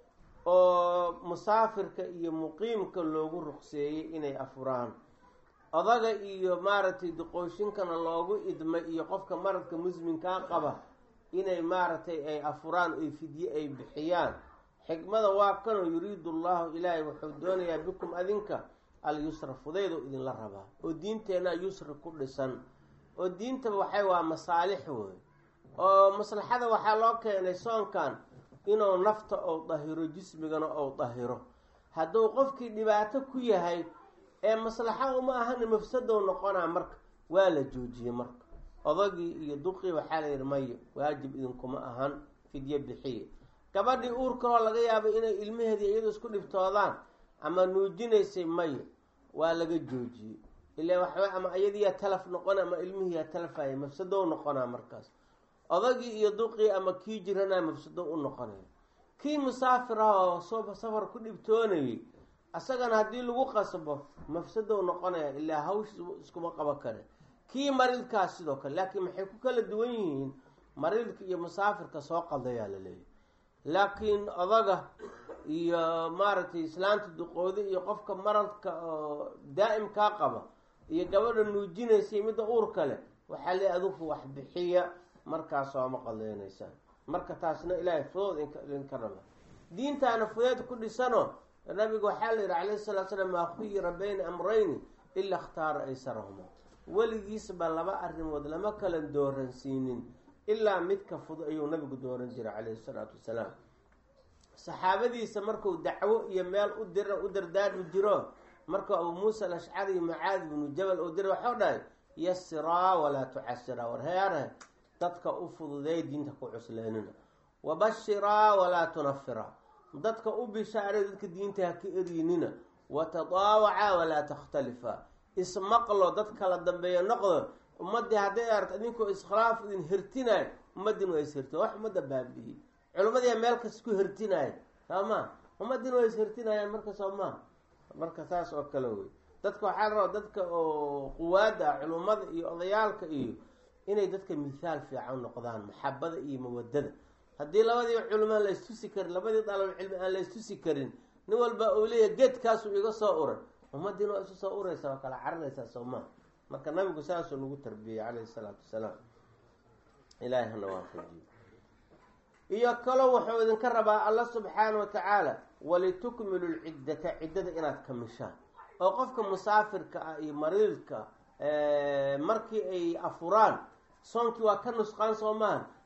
oo musaafirka iyo muqiimka loogu ruqseeyey inay afuraan odaga iyo maaragtay duqooshinkana loogu idmay iyo qofka maradka musminkaa qaba inay maaragtay ay afuraan oy fidye ay bixiyaan xikmada waa kanoo yuriidu llahu ilaahay wuxuu doonayaa bikum adinka alyusra fudaydoo idinla rabaa oo diinteenna yusra ku dhisan oo diintaba waxay waa masaalix wey oo maslaxada waxaa loo keenay soonkan inuu nafta ou dahiro jismigana ou dahiro hadduu qofkii dhibaato ku yahay ee maslaxa uma ahana mafsadow noqonaa marka waa la joojiyey marka odagii iyo duqii waxaa la yidhi mayo waajib idinkuma ahan fidyo bixiye gabadhii uurkaloo laga yaabo inay ilmaheedii iyadu isku dhibtoodaan ama nuujinaysay mayo waa laga joojiyey ila waxba ama iyadiiyaa talaf noqona ama ilmihiiyaa talafaya mafsadow noqonaa markaas odagii iyo duqii ama kii jiranaa mafsado u noqonaya kii musaafir ah oo soo safar ku dhibtoonayay asagana haddii lagu qasbo mafsadow noqonaya ilaa hawsh iskuma qabo kare kii mariidkaas sidoo kale laakiin maxay ku kala duwan yihiin mariidka iyo musaafirka soo qaldayaa la leeyahy laakiin odaga iyo maaragtay islaanta duqoodi iyo qofka maradka oo daa'imkaa qaba iyo gabadha nuujinaysa midda uur kale waxaa le adugu wax bixiya markaas sooma qaleynaysaan marka taasna ilaahay fudood idinka raba diintaana fudeed ku dhisano nabiga waxaa la yidhi calayhi salatu slam maa khuyira bayna amrayni ila ikhtaara aysarahuma weligiisba laba arrimood lama kala dooransiinin ilaa midka fudud ayuu nabigu dooran jiray calayhi salaatu wasalaam saxaabadiisa marku dacwo iyo meel u dira u dardaarmi jiro markuu abuu muusa alashcari mucaad binu jabal uu diray waxau dhahay yasiraa walaa tucasiraa war heere dadka u fududeey diinta ku cusleenina wabashiraa walaa tunafiraa dadka u bishaaray dadka diinta ha ka eryiinina watadaawacaa walaa takhtalifa ismaqlo dad kala dambeeya noqdo ummadii hadday aragto idinkoo iskhilaaf idin hirtinayo ummaddiin waa ishirtin wax ummadda baabi'iyey culimmadiia meel kas ku hirtinaaya soo ma ummaddiin waa ishirtinayaan marka soo maa marka saas oo kale wey dadka waxaa la rabaa dadka oo quwaada ah culummada iyo odayaalka iyo inay dadka mithaal fiican noqdaan maxabada iyo mawadada haddii labadii culimo la istusi karin labadii dalab cilmi aan la istusi karin nin walba uu leeyahay geedkaasuu iga soo uray ummaddiina waa isu soo uraysa waa kala carinaysaa soo maa marka nabigu saasuu nagu tarbiyey calayhi salaatu wasalaam ilaahay hana waafajiyo iyo kaloo wuxuu idinka rabaa alla subxaana wa tacaala walitukmilu lciddata ciddada inaad kamishaan oo qofka musaafirka ah iyo mariidka markii ay afuraan soonkii waa ka nusqaan soo maahan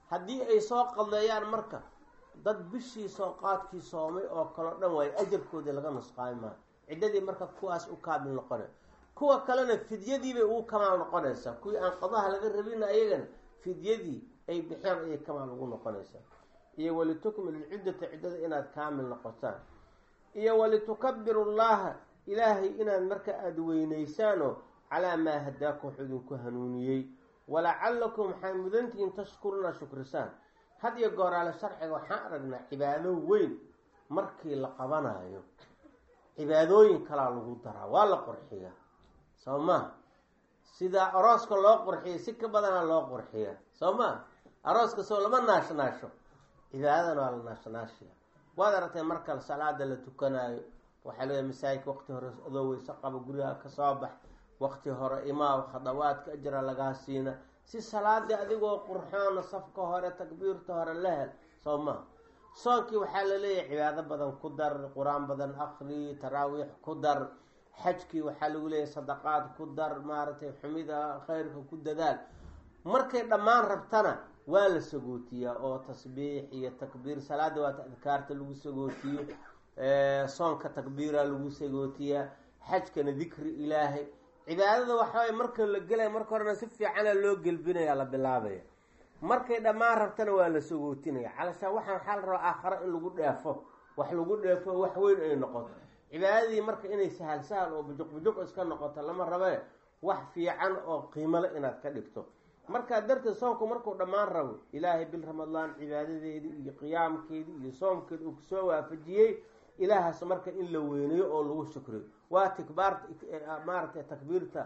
haddii ay soo qadleeyaan marka dad bishii soo qaadkii soomay oo kaleo dhan waayo ajarkoodii laga nusqaami maayo ciddadii marka kuwaas u kaamil noqonay kuwa kalena fidyadiibay ugu kamaal noqonaysaa kuwii aan qadaha laga rabina ayagana fidyadii ay bixeen ayay kamaal ugu noqonaysaa iyo walitukmilu lciddata ciddada inaad kaamil noqotaan iyo walitukabiru llaha ilaahay inaad marka aada weynaysaanoo calaa maa hadaakum wuxuu idinku hanuuniyey walacalakum waxaa mudantihiin tashkuruuna shukrisaan had iyo gooraale sharciga waxaan aragnaa cibaado weyn markii la qabanayo cibaadooyin kalaa lagu daraa waa la qurxiyaa soo maa sida arooska loo qurxiyay si ka badana loo qurxiyaa soo maa arooska soo lama naashnaasho cibaadadana waa la naashnaashiya waad aragtay marka salaada la tukanaayo waxaa leeyahay masaajidka waqti hore adoo weyse qaba gurigaa kasoo bax waqti hore imaaw khadawaadka ajra lagaa siina si salaadii adigoo qurxoona safka hore takbiirta hore la hel soo maa soonkii waxaa la leeyahay cibaado badan ku dar qur-aan badan akri taraawiix ku dar xajkii waxaa lagu leeyahay sadaqaad ku dar maaragtay xumida khayrka ku dadaal markay dhammaan rabtana waa la sagootiyaa oo tasbiix iyo takbiir salaada waata adkaarta lagu sagootiyo soonka takbiira lagu sagootiyaa xajkana dikri ilaahay cibaadada waxaway marka la gelaya marka horena si fiicana loo gelbinaya la bilaabaya markay dhammaan rabtana waa la sagootinaya calashaan waxaan waxaa la rabaa aakhara in lagu dheefo wax lagu dheefo wax weyn ay noqoto cibaadadii marka inay sahal sahal oo bujuq bujuq iska noqoto lama rabe wax fiican oo qiimale inaad ka dhigto markaa darteed soomku markuu dhammaan rabo ilaahay bil ramadaan cibaadadeedii iyo qiyaamkeedii iyo soomkeedi uu kusoo waafajiyey ilaahaas marka in la weyneeyo oo lagu shukriyo waa tikbaarta maaragtay takbiirta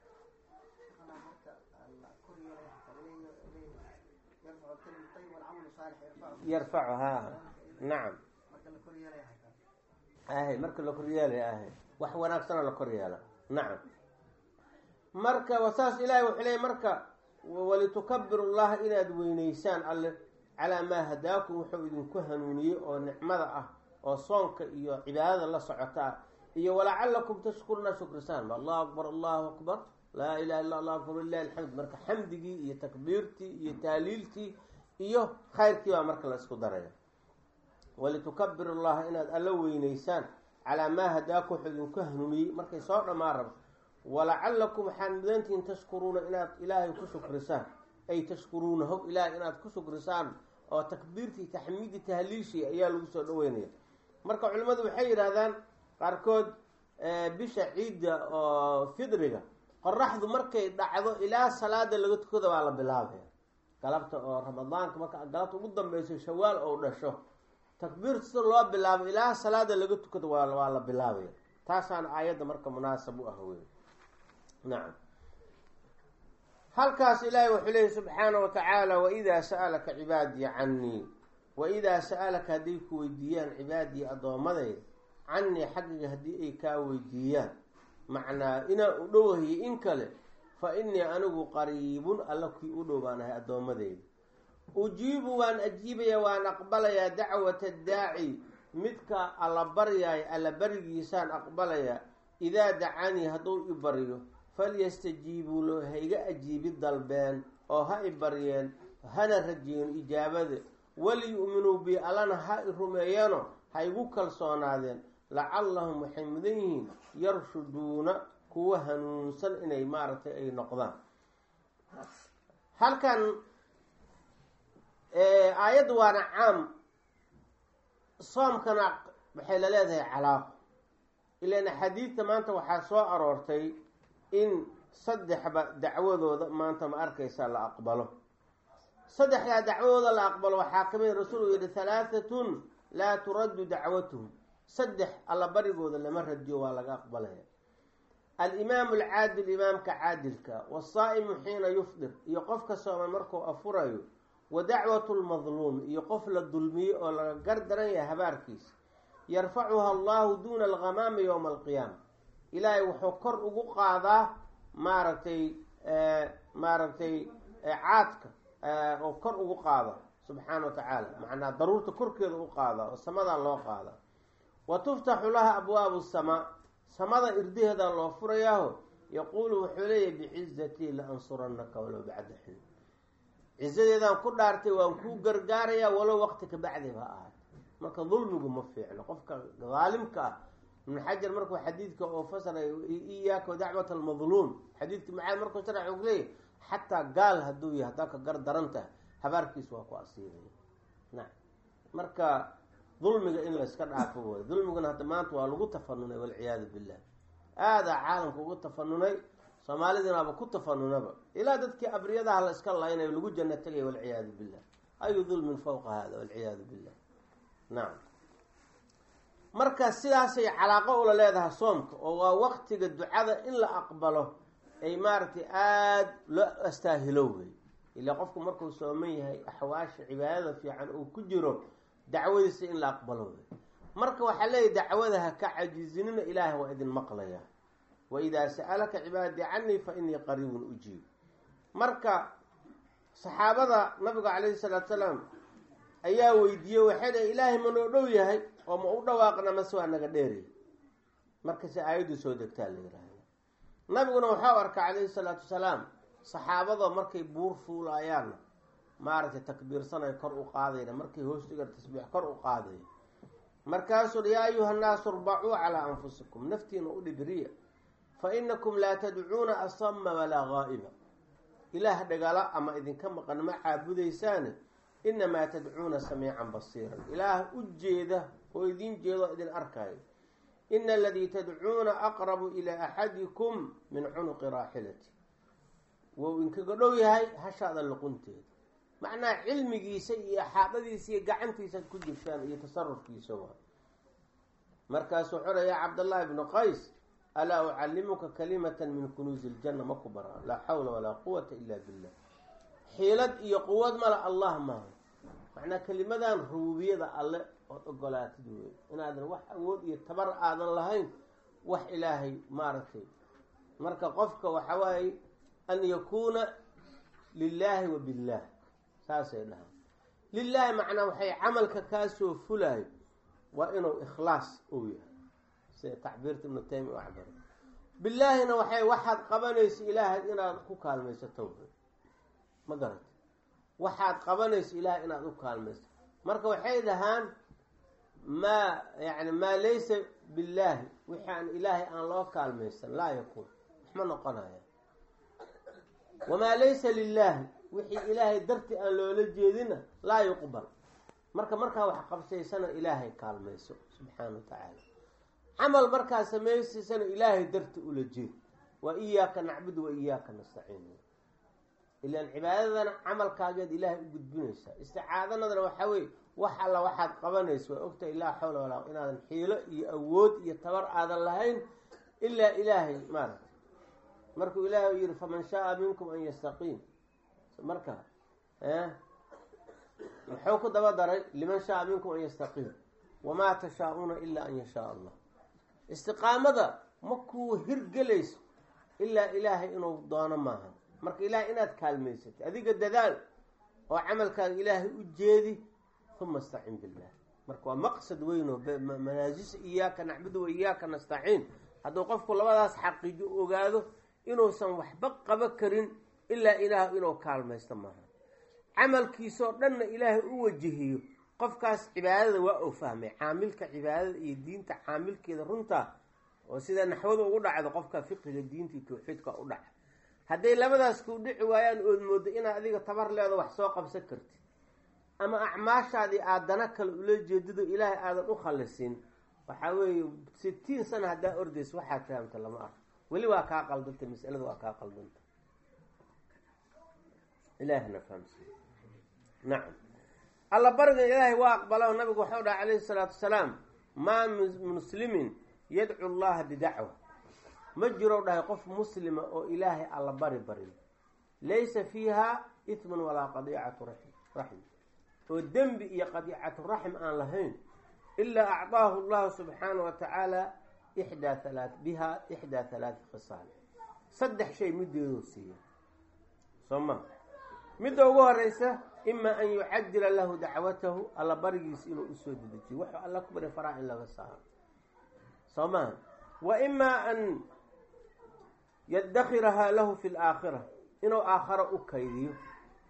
yarfacu ha nacam ahay marka la koryeelay ahay wax wanaagsana la koryeela nacam marka wasaas ilaahay wuxuu leeyay marka walitukabiru llaha inaad weyneysaan alle calaa maa hadaakum wuxuu idinku hanuuniyey oo nicmada ah oo soonka iyo cibaadada la socota ah iyo walacalakum tashkuruna shukrisaan allahu akbar allahu akbar laa ilaha illa allah akbar lilahi alxamd marka xamdigii iyo takbiirtii iyo taaliiltii iyo khayrkii baa marka la isku daraya walitukabiru llaha inaad alla weyneysaan calaa maa hadaakum wuxuu idinku hanuuniyey markay soo dhammaan rabto walacalakum waxaad mudantihiin tashkuruuna inaad ilaahay ku shukrisaan ay tashkuruunahu ilaahay inaad ku shukrisaan oo takbiirtii taxmiidii tahliishii ayaa lagu soo dhaweynaya marka culimmadu waxay yidhaahdaan qaarkood bisha ciidda oo fidriga qoraxdu markay dhacdo ilaa salaada laga tukada waa la bilaabaya galabta oo ramadaanka marka galabta ugu dambeyso shawaal oo dhasho takbiirta sida loo bilaabo ilaa salaada laga tukado waa la bilaabaya taasaana aayadda marka munaasab u ah wey nacam halkaas ilaahay wuxuu leeyahy subxaana wa tacaala waidaa sa'alaka cibaadii cannii waidaa sa'alaka hadday ku weydiiyaan cibaadii addoommadayda cannii xaggiga haddii ay kaa weydiiyaan macnaa inaan u dhowahiyo in kale fa innii anigu qariibun alla kii u dhow baan ahay addoommadeyda ujiibu waan ajiibaya waan aqbalayaa dacwata daaci midka alla baryaay alla barigiisaan aqbalayaa idaa dacanii hadduu i baryo falyastajiibuu lo ha iga ajiibi dalbeen oo ha i baryeen hana rajeeno ijaabada waliyu'minuu bi allana ha i rumeeyano ha igu kalsoonaadeen lacallahum waxay mudan yihiin yarshuduuna kuwa hanuunsan inay maaragtay ay noqdaan halkan aayadda waana caam soomkana waxay la leedahay calaaqo ilaan axaadiidta maanta waxaa soo aroortay in saddexba dacwadooda maanta ma arkaysa la aqbalo saddexdaa dacwadooda la aqbalo waxaa kamid rasuulku yihi halaahatun laa turaddu dacwatuhum saddex alla barigooda lama radiyo waa laga aqbalaya alimaamu alcaadil imaamka caadilka wasaa'imu xiina yufdir iyo qofka sooman markuu afurayo wa dacwatu lmadluum iyo qof la dulmiyey oo laga gar daran yahay habaarkiisa yarfacuha allahu duuna alghamaami yowma alqiyaama ilaahay wuxuu kor ugu qaadaa maaragtay maaragtay caadka oo kor ugu qaada subxaana wa tacaala macnaa daruurta korkeeda u qaada oo samadaa loo qaada wa tuftaxu laha abwaabu samaa samada irdaheeda loo furayaaho yaquulu wuxuu leeyahy bicizatii la ansuranaka walow bacda xin cisadeedaan ku dhaartay waan kuu gargaarayaa walow waqti ka bacdi ba ahaat marka dulmigu ma fiicno qofka daalimka ah ibnu xajar markuu xadiidka oo fasaray iyaaka dacwat almadluum xadiidka macaad markuu sharax u leeyahy xataa gaal hadduu yahay haddaa ka gar daran tahay habaarkiis waa ku asiibaya na marka dulmiga in layska dhaafo way dulmiguna hadda maanta waa lagu tafanunay walciyaadu billah aadaa caalamka ugu tafanunay soomaalidinaaba ku tafanunaba ilaa dadkii abriyadaha la iska laynayo lagu janno tegaya walciyaadu billah ayu dulmin fawqa hada walciyaadu billah nacam marka sidaasay calaaqo ula leedahay soomka oo waa waqtiga ducada in la aqbalo ay maaragtay aada loo astaahilo wey ilaa qofku markuu sooman yahay axwaasha cibaadada fiican uu ku jiro dacwadiisa in la aqbalo wey marka waxaa leeyahy dacwada ha ka cajizinina ilaahay waa idin maqlaya wa idaa sa'alaka cibaadii canii fa inii qariibun ujiib marka saxaabada nabiga calayhi salaatu salaam ayaa weydiiyey waxay dhahay ilaahay ma noo dhow yahay oo ma u dhawaaqna mase waa naga dheeraya markase aayaddu soo degtaa la yihahda nabiguna waxau arka calayhi salaatu wasalaam saxaabada markay buur fuulaayaanna maaragtay takbiirsanay kor u qaadayna markay hoostiga tasbiix kor u qaadaya markaasuu yaa ayuha nnaasu irbacuu calaa anfusikum naftiina u dhibriya fa inakum laa tadcuuna asama walaa gaa'iba ilaah dhagala ama idinka maqan ma caabudaysaane inamaa tadcuuna samiican basiiran ilaah u jeeda oo idin jeeda oo idin arkayo ina aladii tadcuuna aqrabu ilaa axadikum min cunuqi raaxilati wou inkaga dhow yahay hashaada luqunteeda macnaha cilmigiisa iyo axaadadiisa iyo gacantiisaad ku jirtaan iyo tasarufkiisa waa markaasuu xora yaa cabdallaahi bnu qays alaa ucallimuka kalimatan min kunuusi iljanna ma ku baraa laa xawla walaa quwata ila billah xiilad iyo quwad mala allah maaha macnaa kelimadan rubuubiyada alle ood ogolaatid wey inaadan wax awood iyo tabar aadan lahayn wax ilaahay maaragtay marka qofka waxa waaye an yakuuna lilaahi wa billah saasay dhahaan lilaahi macnaa waxay camalka kaasoo fulaayo waa inuu ikhlaas ou yahay sida tacbiirta ibnu taymiya u cabaro bilaahina waxay waxaad qabanayso ilaahay inaad ku kaalmaysato ma garata waxaad qabanayso ilaahay inaad u kaalmayso marka waxay dhahaan maa yani maa laysa billaahi wixii aan ilaahay aan loo kaalmaysan laa yakuun waxma noqonaya wamaa laysa lilaahi wixii ilaahay dartii aan loola jeedina laa yuqbal marka markaa wax qabsaysana ilaahay kaalmayso subxaana wa tacaala camal markaa samaysaysana ilaahay darti ula jeed waa iyaaka nacbudu wa iyaaka nastaciin ilaan cibaadadana camalkaageed ilaahay u gudbinaysaa isticaadadana waxaa weye wax alla waxaad qabanaysa waa ogtahay laa xawla walaa inaadan xiilo iyo awood iyo tabar aadan lahayn ilaa ilaahay maaragta markuu ilaahay yihi faman shaaa minkum an yastaqiim marka muxuu ku daba daray liman shaaa minkum an yastaqiim wamaa tashaa-uuna ilaa an yashaa allah istiqaamada makuu hirgelayso ilaa ilaahay inuu doono maaha marka ilaahay inaad kaalmaysatay adiga dadaal oo camalkaaga ilaahay u jeedi uma istacin billah marka waa maqsad weyn oo manaasis iyaaka nacbudu wa iyaaka nastaciin hadduu qofku labadaas xaqiijo ogaado inuusan waxba qabo karin ilaa ilaah inuu kaalmaysto maaha camalkiisoo dhanna ilaahay u wajihiyo qofkaas cibaadada waa uu fahmay caamilka cibaadada iyo diinta caamilkeeda runtaa oo sida naxwada ugu dhacdo qofka fiqiga diinta iyo tawxiidka u dhaca hadday labadaas kuu dhici waayaan ood moodo inaad adiga tabar leedo wax soo qabsan kartid ama acmaashaadii aadana kale ula jeedido ilaahay aadan u khalisin waxaa weeye sitiin sana haddaa ordaysa waxaad fahamta lama arko weli waa kaa qaldanta masalada waa kaa qaldanta ilaahna fahamsi nacam alla bariga ilaahay waa aqbalo nabigu waxau dhaha calayhi salaatu wasalaam maa muslimin yadcu llaha bidacwa ma jiro dhahay qof muslima oo ilaahay alla bari barin laysa fiiha itmun walaa qadiicatu raxm oo dembi iyo qadiicatu raxm aan lahayn ilaa acdaahu llahu subxaana wa tacaala ixdaa halaa biha ixdaa halaati khisaal saddex shay mideeduu siiya soo ma midda ugu horeysa ima an yucajila lahu dacwatahu alla barigiisa inuu usoo dedejiyo wuxuu alla ku bari faraa in laga saaro soo maha wa ima an yadakirahaa lahu fi laakhira inuu aakharo u kaydiyo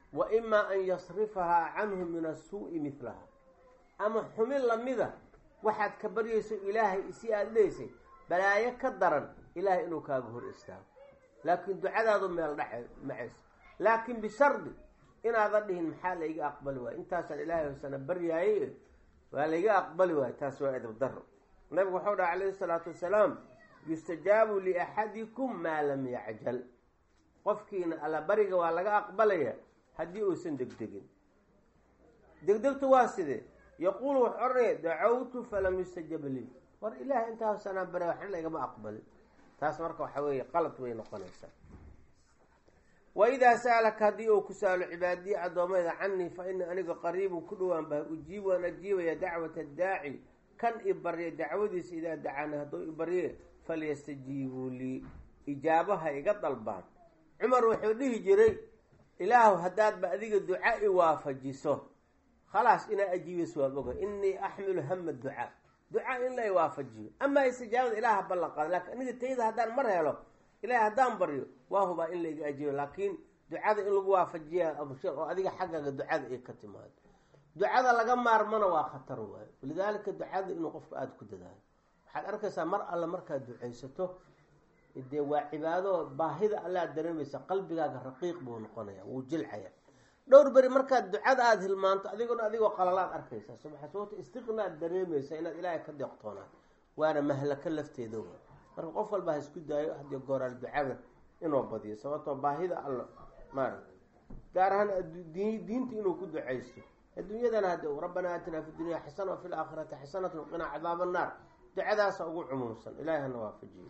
wa imaa an yasrifahaa canhu min asuu'i midlaha ama xumin lamida waxaad ka baryayso ilaahay si aada leysay balaayo ka daran ilaahay inuu kaaga hor istaago laakiin ducadaadu meel dhace macayso laakiin bishardi inaadan dhihin maxaa layga aqbali waayo intaasaan ilaahay hoosana baryaaye waa layga aqbali waayo taas waa edab daro nabigu waxau dhaha calayhi salaatu wasalaam yustajaabu liaxadikum maa lam yacjal qofkiina alla bariga waa laga aqbalaya haddii uusan degdegin degdegtu waa sidee yaquulu wax odhanaya dacawtu falam yustajab lii war ilaahay intaas sanaan barya waxna laygama aqbalin taas marka waxa weeye qalad way noqonaysaa wa idaa sa'alaka haddii uu ku saalo cibaadiyi addoomayda canii fa ina aniga qariibun ku dhowaan bahay ujiib waan ajiibaya dacwata daaci kan i barya dacwadiisa idaa dacaani hadduu i barye falyastajiibuu lii ijaabaha iga dalbaan cumar wuxuu dhihi jiray ilaahu haddaadba adiga duca i waafajiso khalaas inaa ajiibayso waad oga inii axmilu hama ducaa ducaa in la waafajiyo amaa istijaabada ilaaha ballan qaada lakin aniga tayda haddaan mar helo ilahay haddaan baryo waa hubaa in layga ajiibo laakiin ducada in lagu waafajiya abshir oo adiga xaggaaga ducada ay ka timaado ducada laga maarmana waa khatar waayo walidaalika ducada inuu qofku aada ku dadaalo waxaad arkaysaa mar alle markaad ducaysato dee waa cibaado baahida alle aad dareemaysa qalbigaaga raqiiq buu noqonaya wuu jilcaya dhowr beri markaad ducada aada hilmaanto adiguna adigoo qalalaad arkaysaa subxa sababta istiqnaad dareemaysa inaad ilaahay ka deeqtoonaad waana mahlako lafteeda wa marka qof walba ha isku daayo haddii gooraal ducada inuu badiyo sababtoo baahida alla maaragta gaar ahaan diinta inuu ku ducaysto adduunyadana hadde rabbanaa aatinaa fi dunya xasana wafi laakhirati xasanat waqinaa cadaaba annaar ducadaasa ugu cumuumsan ilahay hana waafajiyo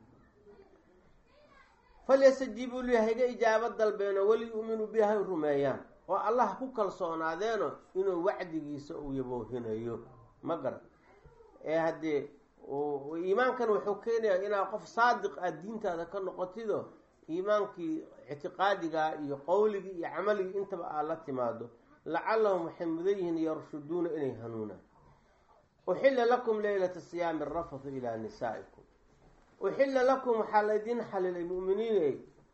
falyastajiibuu lii hayga ijaabo dalbeeno waliyu'minuu bi hay rumeeyaan oo allah ku kalsoonaadeeno inuu wacdigiisa uu yaboohinayo ma garan ee haddee iimaankan wuxuu keenayaa inaa qof saadiq ah diintaada ka noqotido iimaankii ictiqaadigaa iyo qowligii iyo camaligii intaba aad la timaado lacallahum waxay mudan yihiin yarshuduuna inay hanuunaan uxilla lakum leylata siyaami arafathu ilaa nisaa'ikum uxilla lakum waxaa laydin xalilay mu'miniiney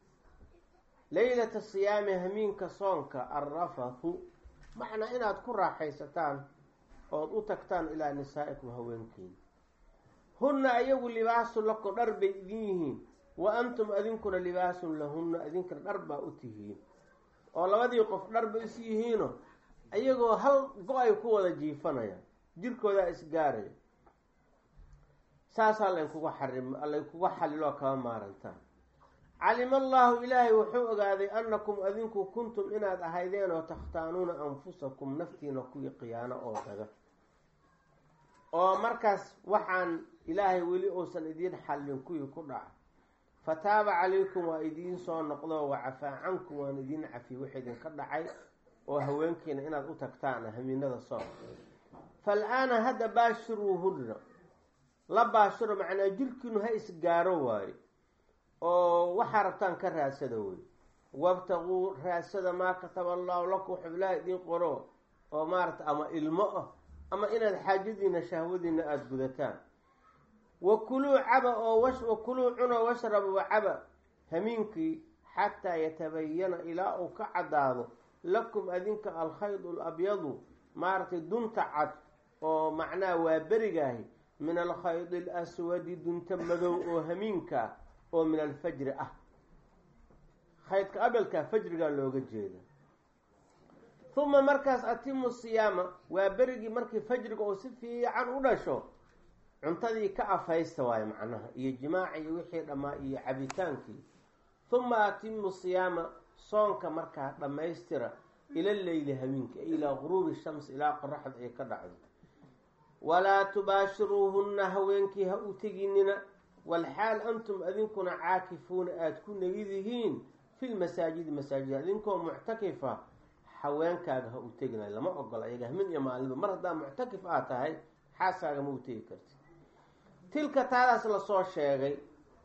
leylata siyaami hamiinka soonka alrafathu macnaa inaad ku raaxaysataan ood u tagtaan ilaa nisaa'ikum haweenkiina hunna ayagu libaasun lakum dhar bay idin yihiin wa antum adinkuna libaasun lahunna idinkana dhar baa u tihiin oo labadii qof dhar bay is yihiino ayagoo hal go-ay ku wada jiifanayaan jirkoodaa isgaaraya saasaa laynkuga xarim laynkuga xaliloo kama maarantaan calima allaahu ilaahay wuxuu ogaaday annakum adinku kuntum inaad ahaydeen oo takhtaanuuna anfusakum naftiina kuwii khiyaano oo daga oo markaas waxaan ilaahay weli uusan idiin xallin kuwii ku dhaca fataaba calaykum waa idiin soo noqdo wacafaa cankum waan idiin cafiy wix idinka dhacay oo haweenkiina inaad u tagtaan hamiinada soon fal-aana hadda baashiruuhunna la baashiro macnaa jirkiinu ha isgaaro waayo oo waxaa rabtaan ka raadsada wey wabtaquu raadsada maa kataba allahu lakum wuxuu ilaaha idiin qoro oo maarata ama ilmo ah ama inaad xaajadiina shahwadiina aada gudataan wa kuluu caba oo wa kuluu cuno washraba wa caba hamiinkii xataa yatabayana ilaa uu ka caddaado lakum adinka alkhayd alabyadu maaragtay dunta cad oo macnaha waa berigaahi min alkhaydi alaswadi dunta madow oo hamiinka ah oo min alfajri ah khaydka abelkaa fajrigaa looga jeeda uma markaas atimu siyaama waa berigii markii fajriga oo si fiican u dhasho cuntadii ka afhaysta waayo macnaha iyo jimaaci iyo wixii dhammaa iyo cabitaankii uma atimu siyaama soonka markaa dhammaystira ila leyli hamiinka ilaa guruubi shams ilaa qoraxda ay ka dhacdo walaa tubaashiruuhunna haweenkii ha u teginina walxaal antum adinkuna caakifuuna aada ku negidihiin fi lmasaajidi masaajida idinkoo muctakifa haweenkaaga ha u teginayo lama ogola ayaga hamin iyo maalinba mar haddaa muctakif aad tahay xaaskaaga ma u tegi karti tilka taadaas lasoo sheegay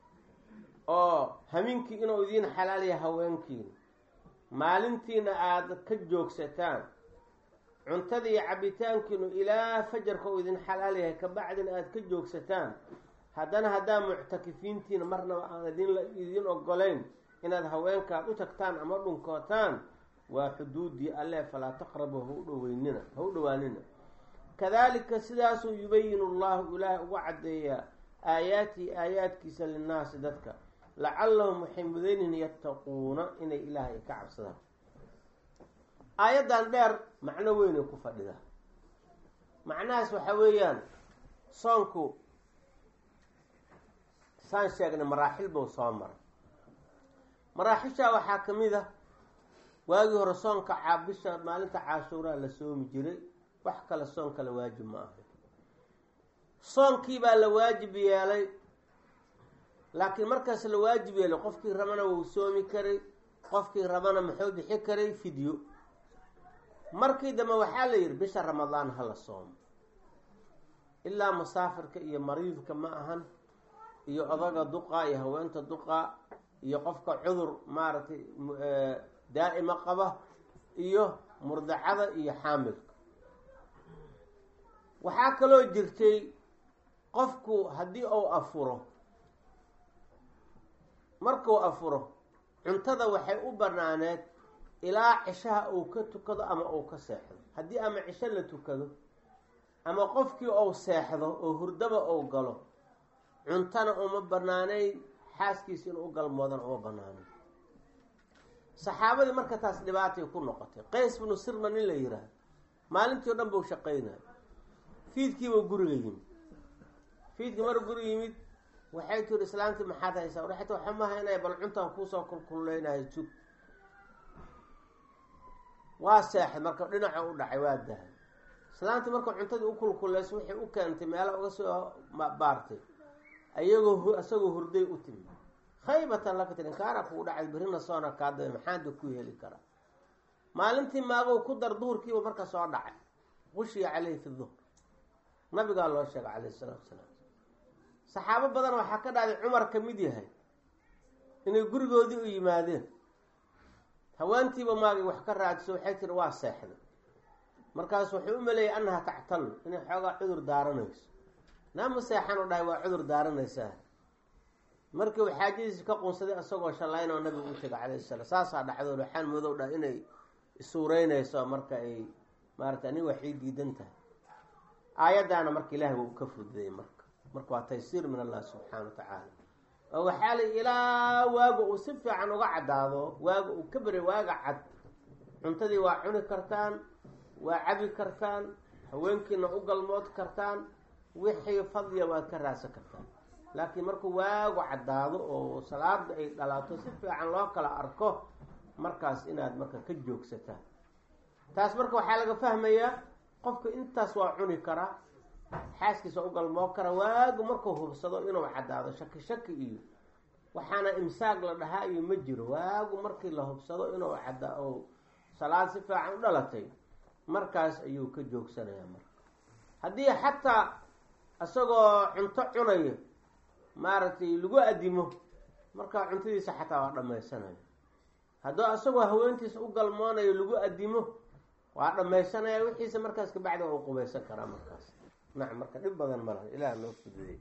oo hamiinkii inuu idiin xalaaliya haweenkiina maalintiina aada ka joogsataan cuntadii cabitaankiinu ilaa fajarka uu idin xalaal yahay kabacdina aada ka joogsataan haddana haddaa muctakifiintiina marnaba aan idin idin ogolayn inaad haweenkaad u tagtaan ama dhunkootaan waa xuduudii alle falaa taqrabu ha u dhoweynina ha u dhowaanina kadalika sidaasuu yubayinu llahu ilaahay uga caddeeyaa aayaatihi aayaadkiisa linnaasi dadka lacallahum waxay mudaynihin yattaquuna inay ilaahay ka cabsadaan aayaddan dheer macno weynay ku fadhidaa macnahaas waxa weeyaan soonku saan sheegnay maraaxil buu soo maray maraaxishaa waxaa ka mid ah waagii hore soonka caabisha maalinta caashuuraa la soomi jiray wax kale soon kale waajib ma aha soonkii baa la waajib yeelay laakiin markaas la waajib yeelay qofkii rabana wuu soomi karay qofkii rabana muxuu bixi karay fidyo markii dambe waxaa la yidhi bisha ramadaan ha la soomo ilaa musaafirka iyo mariidka ma ahan iyo odaga duqa iyo haweenta duqa iyo qofka cudur maaragtay daa'ima qaba iyo murdacada iyo xaamilka waxaa kaloo jirtay qofku haddii uu afuro markuu afuro cuntada waxay u banaaneed ilaa cishaha uu ka tukado ama uu ka seexdo haddii ama cisho la tukado ama qofkii uu seexdo oo hurdaba uu galo cuntana uma banaaneyn xaaskiisa inuu u galmoodana uma banaaneyn saxaabadii marka taas dhibaatay ku noqotay qays binu sirma nin la yiraahdo maalintii o dhan buu shaqaynaya fiidkiibuu guriga yimid fiidkii mar guriga yimid waxay tiri islaamtii maxaad haysaa waxay ti waxa ma haynaya bal cuntaan kuusoo kulkuleynayo jug waa seexay marka dhinaca u dhacay waa dahay islaamtii marka cuntadii u kulkuleyso waxay u keentay meela uga soo baartay ayagoo isagoo hurday u timi khaybatan laka tiri inkaara kugu dhacay berrina soona kaada maxaanda ku heli karaa maalintii maagow ku dar duhurkiiba marka soo dhacay qushiya caleyhi fi duhr nabigaa loo sheegay calayhi salaatu salaam saxaabo badan waxaa ka dhacday cumar ka mid yahay inay gurigoodii u yimaadeen hawaantiiba maagay wax ka raadso waxay tiri waa seexday markaas wuxuu u maleeyay annaha tactalu inay xoogaa cudur daaranayso naama seexan u dhahay waa cudur daaranaysaa markii uu xaajadiisi ka qunsaday isagoo shallayn oo nabigu u tegay calayhi salaam saasaa dhacdo waxaan madow dhah inay isuureynayso marka ay maarata aniga waxay diidan tahay aayaddaana marka ilahay waa uu ka fududayay marka marka waa taysiir min allah subxaana wa tacaala oo waxaa la ilaa waaga uu si fiican uga caddaado waaga uu ka beray waaga cad cuntadii waa cuni kartaan waa cabi kartaan haweenkiina u galmood kartaan wixii fadliya waad ka raadsan kartaan laakiin markuu waagu caddaado oo salaada ay dhalaato si fiican loo kala arko markaas inaad marka ka joogsataan taas marka waxaa laga fahmayaa qofka intaas waa cuni karaa xaaskiisa u galmoo kara waagu markuu hubsado inuu caddaado shaki shaki iyo waxaana imsaaq la dhahaa iyo ma jiro waagu markii la hubsado inuu cadda o salaad si fiican u dhalatay markaas ayuu ka joogsanayaa marka haddii xataa isagoo cunto cunayo maaragtay lagu adimo markaa cuntadiisa xataa waa dhammaysanaya hadduu isagoo haweentiisa u galmoonayo lagu adimo waa dhammaysanaya wixiisa markaas kabacdi waa u qubaysan karaa markaas nacam marka dhib badan ma laha ilaah noo fududey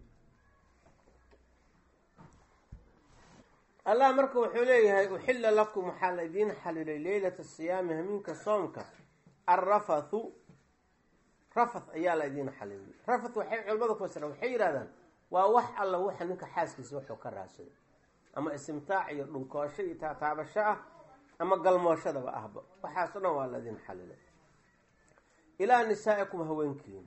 allah marka wuxuu leeyahay uxilla lakum waxaa la idiin xalilay leylata siyaami hamiinka soomka alrafathu rafath ayaa la idiin xalilay rafath waxay culamada ku fasiraan waxay yidhahdaan waa wax alla waxa ninka xaaskiisa wuxuu ka raadsaday ama istimtaac iyo dhunkoosho iyo taataabasho ah ama galmooshadaba ahba waxaas o dhan waa la idiin xalilay ilaa nisaa'ikum haweenkiina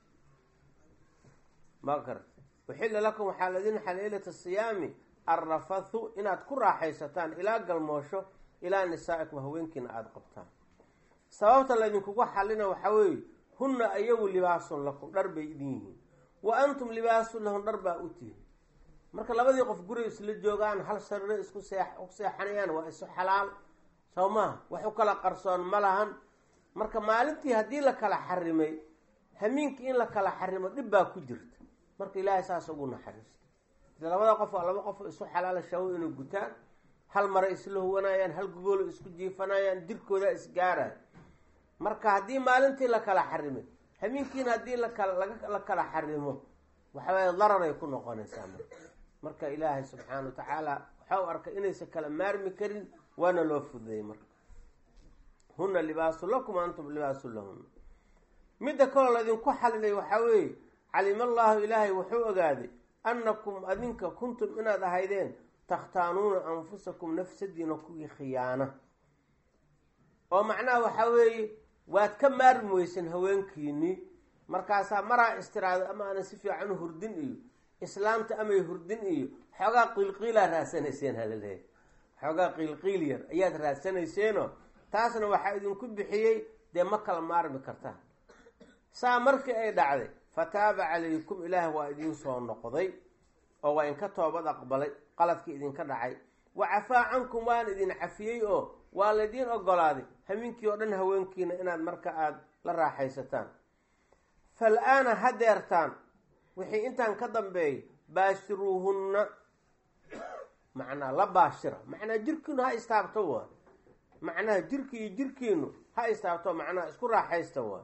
ma garta uxilla lakum waxaa la idiin xalilay leylata siyaami alrafathu inaad ku raaxaysataan ilaa galmoosho ilaa nisaa'ikum haweenkiina aada qabtaan sababta laydinkugu xalina waxaa weeye hunna ayagu libaasun lakum dhar bay idin yihiin wa antum libaasun lahum dhar baa u tihin marka labadii qof guriga isla joogaan hal sariro isku see u seexanayaan waa isu xalaal soo maha wax u kala qarsoon ma lahan marka maalintii haddii la kala xarimay hamiinkii in la kala xarimo dhib baa ku jirta marka ilaahay saas ugu naxariista labada qof waa laba qof isu xalaala shawo inay gutaan hal mare isla huwanayaan hal gogoolo isku jiifanayaan jirkooda isgaaraya marka haddii maalintii la kala xarimay hamiinkiina haddii lakala la kala xarimo waxaweye dararay ku noqonaysaa marka marka ilaahay subxaana wa tacaala waxa u arkay inaysan kala maarmi karin waana loo fududayay marka huna libaasun lakum antum libaasun lahuna midda kaloo laydinku xalilay waxaa weeye calima allahu ilaahay wuxuu ogaaday annakum adinka kuntum inaad ahaydeen takhtaanuuna anfusakum nafsadiina kuwii khiyaana oo macnaha waxaa weeye waad ka maarmi weysan haweenkiinii markaasaa maraa istiraado ama aanan si fiican u hurdin iyo islaamta amay hurdin iyo xoogaa qiilqiilaa raadsanayseen halaleeya xoogaa qiilqiil yar ayaad raadsanayseenoo taasna waxaa idinku bixiyey dee ma kala maarmi kartaan saa markii ay dhacday fataaba calaykum ilaah waa idiin soo noqday oo waa inka toobad aqbalay qaladkii idinka dhacay wa cafaa cankum waan idin cafiyey oo waa laydiin ogolaaday hamiinkii oo dhan haweenkiina inaad marka aada la raaxaysataan fal-aana hadeertaan wixii intaan ka dambeeyay baashiruuhunna macnaa la baashira macnaa jirkiinu ha istaabto waa macnaha jirki iyo jirkiinu ha istaabto macnaha isku raaxaysta waa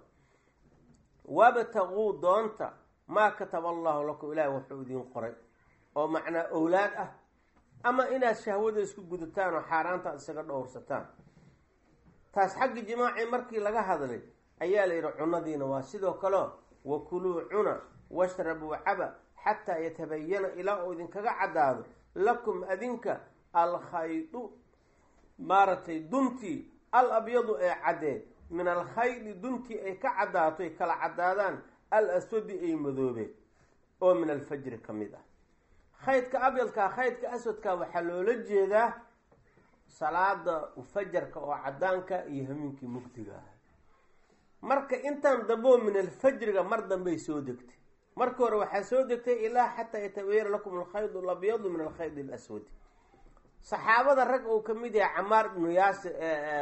wabtaquu doonta maa kataba allahu lakum ilaahi wuxuu idiin qoray oo macnaa owlaad ah ama inaad shahwada isku gudataan oo xaaraanta aad isaga dhowrsataan taas xagga jimaaci markii laga hadlay ayaa la yidhi cunadiina waa sidoo kaleo wakuluu cuna washrabuu caba xataa yatabayana ilaa uu idinkaga caddaado lakum adinka alkhaydu maaragtay duntii al abyadu ee caddeed min alkhaydi duntii ay ka caddaato ay kala caddaadaan al aswadi ay madoobeen oo min alfajri ka mid ah khaydka abyadkaa khaydka aswadka waxaa loola jeedaa salaada fajarka oo caddaanka iyo hamiinkii mugdiga ah marka intaan dambeo min alfajriga mar dambey soo degtay marka hore waxaa soo degtay ilaa xataa yatabayana lakum alkhayd alabyadu min alkhayd alaswadi saxaabada rag uu ka mid yahay camaar ibnu yaasir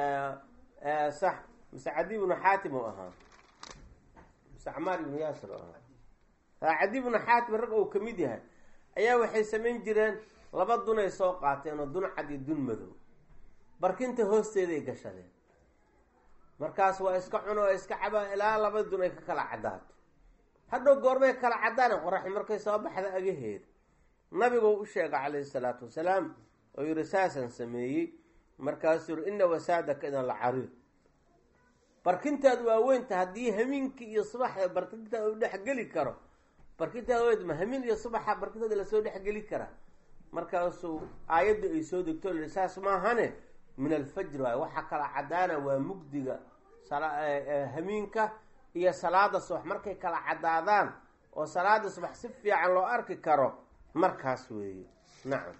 sax mise cadi ibnu xaatim u ahaa mise camaar ibnu yaasir u ahaa cadi ibnu xaatim rag uu ka mid yahay ayaa waxay samayn jireen laba dunay soo qaateen oo dun cad iyo dun madow barkinta hoosteeday gashadeen markaas waa iska cuno oo iska cabaa ilaa laba dun ay ka kala caddaato hadhow goormay kala caddaan qoraxi markay soo baxda agaheeda nabiguu u sheega calayhi salaatu wasalaam oo yihi saasaan sameeyey markaasuu yihi ina wasaadaka idan la cariir barkintaadu waa weynta haddii hamiinkii iyo subaxda barkintaada u dhexgeli karo barkintaada weynta ma hamiin iyo subaxa barkintaada lasoo dhexgeli karaa markaasuu aayadda ay soo degto lihi saas maahane min alfajr waay waxa kala caddaana waa mugdiga hamiinka iyo salaada subax markay kala caddaadaan oo salaada subax si fiican loo arki karo markaas weeye nacam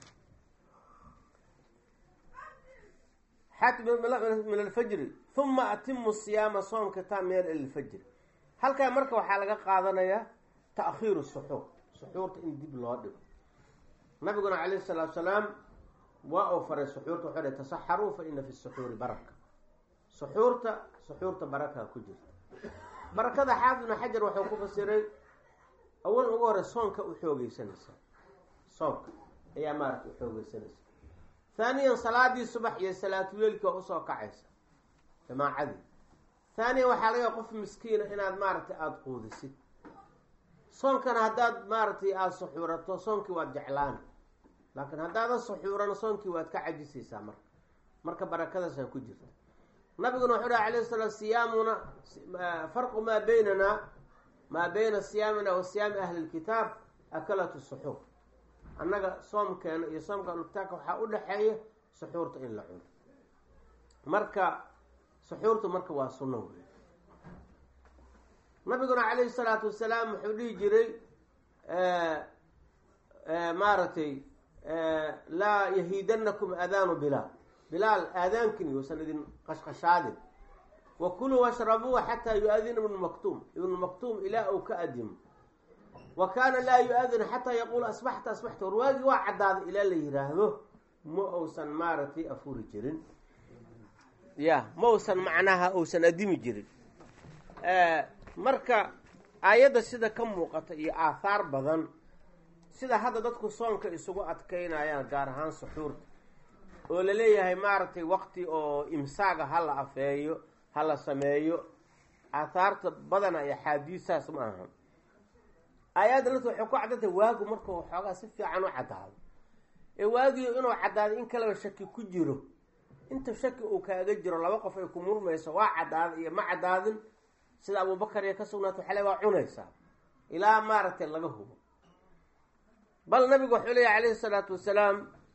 xat min alfajri uma atimu siyaama soomka taa meel ilfajri halkaa marka waxaa laga qaadanayaa ta'khiiru suxuur suxuurta in dib loo dhigo nabiguna calayhi salaatu salaam waa uu faray suxuurta wuxuu dha tasaxaruu fa ina fi suxuuri baraka suxuurta suxuurta barakaa ku jirta barakada xaafid ibnu xajar wuxuu ku fasiray awal ugu hore soonka u xoogeysanaysa soonka ayaa maaragta u xoogeysanaysa haaniyan salaadii subax iyo salaatuleelki waa usoo kacaysa jamaacadii haaniyan waxaa laga qof miskiina inaad maaragtay aada quudisid soonkana haddaad maaragtay aada suxuurato soonkii waad jeclaani laakiin haddaadan suxuurana soonkii waad ka cajisaysaa marka marka barakadaasaa ku jirta nabiguna wuxuu dhaha alayh salaam siyaamuna farqu maa beynana maa beyna siyaamina wa siyaami ahli lkitaab akalatu suxuur annaga soomkeena iyo soomka ahlukitaabka waxaa u dhexeeya suxuurta in la cuno marka suxuurtu marka waa sunno wey nabiguna calayhi salaatu wasalaam wuxuu dhihi jiray maaragtay laa yahiidanakum aadaanu bilaal bilaal aadaankin yousan idin qashqashaadin wa kuluu washrabuu xataa yu-adina ibnu maktuum ibnu maktuum ilaa uu ka adimo wa kaana laa yu-adinu xataa yaquulu asbaxta asbaxta warwaagii waa caddaaday ilaa la yiraahdo ma uusan maaragtay afuri jirin ya ma uusan macnaha uusan adimi jirin marka aayadda sida ka muuqata iyo aathaar badan sida hadda dadku soonka isugu adkaynayaan gaar ahaan suxuurta oo la leeyahay maaragtay waqti oo imsaaga ha la afeeyo ha la sameeyo aathaarta badana iyo axaadiisaas ma aha aayadda lafta waxay ku caddantay waagu markuu waxoogaa si fiican u caddaado ee waagiyo inuu caddaado in kaleba shaki ku jiro inta shaki uu kaaga jiro laba qof ay ku murmayso waa cadaaday iyo ma cadaadin sida abubakar iyo ka sugnaata waxaa le waa cunaysaa ilaa maaragtay laga hubo bal nabigu wuxuu leeyahy calayhi salaatu wasalaam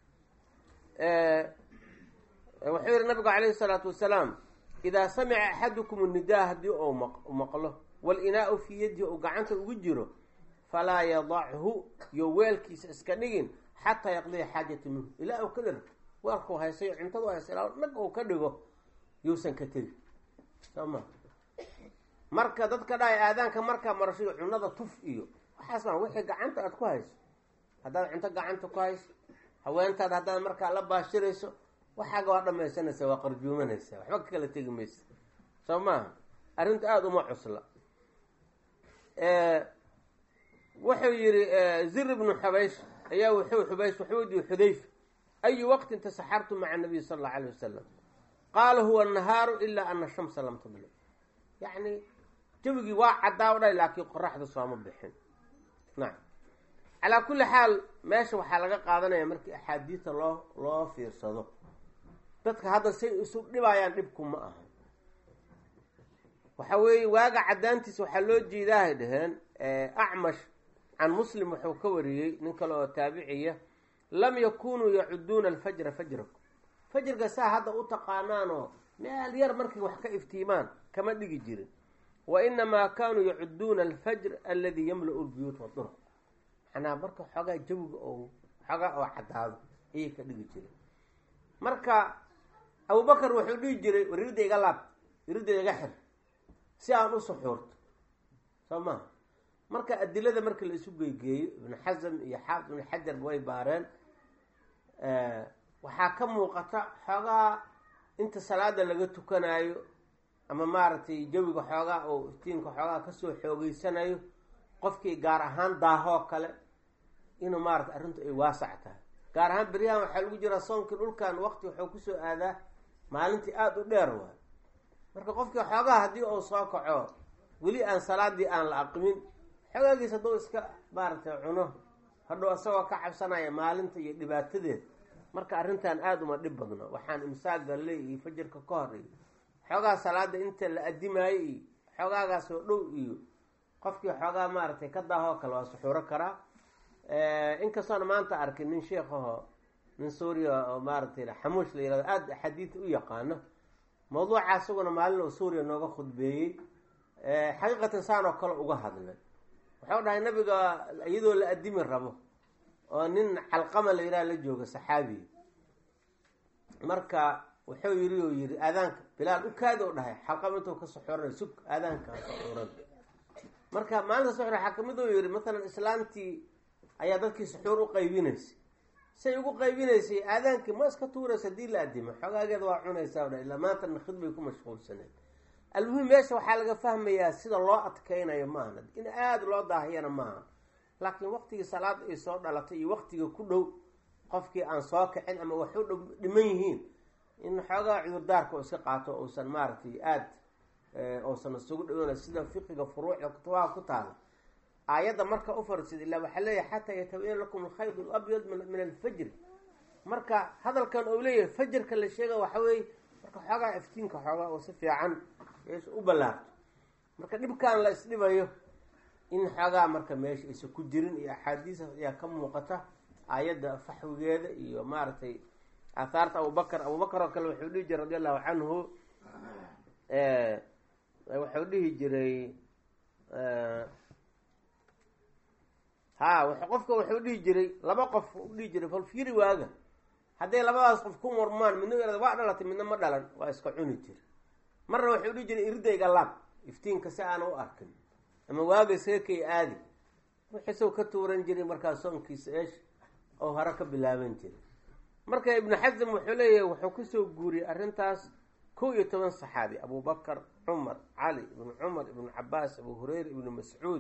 wuxuu yihi nabigu calayhi salaatu wasalaam idaa samica axadukum nidaa haddii uu maqlo wal-inaau fii yadihi uu gacanta ugu jiro falaa yadachu yo weelkiisa iska dhigin xataa yaqdiya xaajata minhu ilaa uu ka dhergo weelkuu haysayo cuntadu haysa ilaa nag uu ka dhigo yuusan ka tegi soo ma marka dadka dhahay aadaanka markaa marashiyo cunada tuf iyo waxaas maa wixii gacanta aada ku hayso haddaad cunto gacanta ku hayso haweentaada haddaad markaa la baashirayso waxaaga waa dhamaysanaysa waa qarjuumanaysa waxba ka kala tegi maysa soo maaha arrinta aada uma cusla wuxuu yihi zir ibnu xubaysh ayaa wuxuu xubaysh wuxuu wediye xudayfa ayu waqtin tasaxartu maca nabiy sala allau alayh wasalam qaala huwa annahaaru ilaa ana shamsa lam tadlic yacni jawigii waa caddaa o dhay laakiin qoraxda sooma bixin nacam calaa kulli xaal meesha waxaa laga qaadanaya markii axaadiista loo loo fiirsado dadka hadda say isu dhibayaan dhibku ma aha waxa weeye waaga caddaantiisa waxaa loo jeedaahay dhaheen acmash can muslim wuxuu ka wariyey nin kale oo taabiciya lam yakunuu yacuduuna alfajra fajrakum fajrka saa hadda u taqaanaanoo meel yar markay wax ka iftiimaan kama dhigi jirin wa inamaa kaanuu yacuduuna alfajr aladi yamla-u lbuyuut waduruq macnaa marka xoogaa jawiga oo xoogaa oo caddaado ayay ka dhigi jireen marka abubakar wuxuu dhihi jiray war iridda iga laab iridda iga xir si aan u suxuurto soo maha marka adilada marka la isu geygeeyo ibnu xasam iyo xaafid ibnu xajarba way baareen waxaa ka muuqata xoogaa inta salaada laga tukanayo ama maaragtay jawiga xoogaa oo iftiinka xoogaa kasoo xoogeysanayo qofkii gaar ahaan daahoo kale inuu maarata arrintu ay waasac tahay gaar ahaan beryahan waxaa lagu jiraa soonkii dhulkan waqti wuxuu kusoo aadaa maalintii aada u dheer waay marka qofkii xoogaa haddii uu soo kaco weli aan salaadii aan la aqimin xogaagiis hadduu iska maaragtay cuno hadhow isagoo ka cabsanaya maalinta iyo dhibaatadeed marka arrintan aada uma dhib badno waxaan imsaaga le iyo fajarka ka hor iyo xoogaa salaada inta la adimaayo iyo xoogaagaas oo dhow iyo qofkii xoogaa maaragtay ka daahoo kale waa suxuuro karaa inkastoona maanta arkin nin sheikhaho nin suuriya oo maaragtay xamuush la yirahdo aada axaadiid u yaqaano mawduuca isaguna maalin oo suuriya nooga khudbeeyey xaqiiqatan saan oo kale uga hadlay wuxuu dhahay nabiga iyadoo la adimi rabo oo nin calqama la yidhaha la jooga saxaabiya marka wuxuu yiri oo yiri aadaanka bilaal u kaada u dhahay xalqama intuu ka suxuuranay sug aadaanka suxuuran marka maalinta suxur waxaa kamid uu yihi masalan islaamtii ayaa dadkii suxuur u qaybinaysay say ugu qaybinaysay aadaankii ma iska tuuraysa hadii la adimo xogaageeda waa cunaysaa dha ilaa maantana khidbay ku mashquulsaneed almuhim meesha waxaa laga fahmayaa sida loo adkeynayo maaha in aada loo daahiyana maaha laakiin waqtigii salaada ay soo dhalatay iyo waqtiga ku dhow qofkii aan soo kicin ama wax u dhow dhiman yihiin in xoogaa cudurdaarka oo iska qaato uusan maaragtay aada uusan isugu dhaweyna sida fiqiga furuucda kutubaha ku taala aayadda marka u farsid ilaa waxaa leeyahay xataa yatabayana lakum alkhayd alabyad min alfajri marka hadalkan uu leeyahay fajarka la sheega waxa weeye marka xoogaa iftiinka xoogaa oo si fiican meesha u ballaarto marka dhibkan la isdhibayo in xoogaa marka meesha aysa ku jirin iyo axaadiisa ayaa ka muuqata aayadda faxwigeeda iyo maaragtay aathaarta abubakar abubakar oo kale wuxuu dhihi jiray radi allahu canhu wuxuu dhihi jiray ha qofka wuxuu dhihi jiray laba qof u dhihi jiray falfiri waaga hadday labadaas qof ku murmaan midna yarada waa dhalatay midna ma dhalan waa iska cuni jira marna wuxuu dhihi jiray iridayga laab iftiinka si aana u arkin ama waaga seekay aadi wixiisoo ka tuuran jiray markaa soonkiisa eesh oo hore ka bilaaban jiray marka ibnu xasam wuxuu leeyahay wuxuu kusoo guuriyey arrintaas kow iyo toban saxaabi abubakar cumar cali ibnu cumar ibnu cabaas abu hureyra ibnu mascuud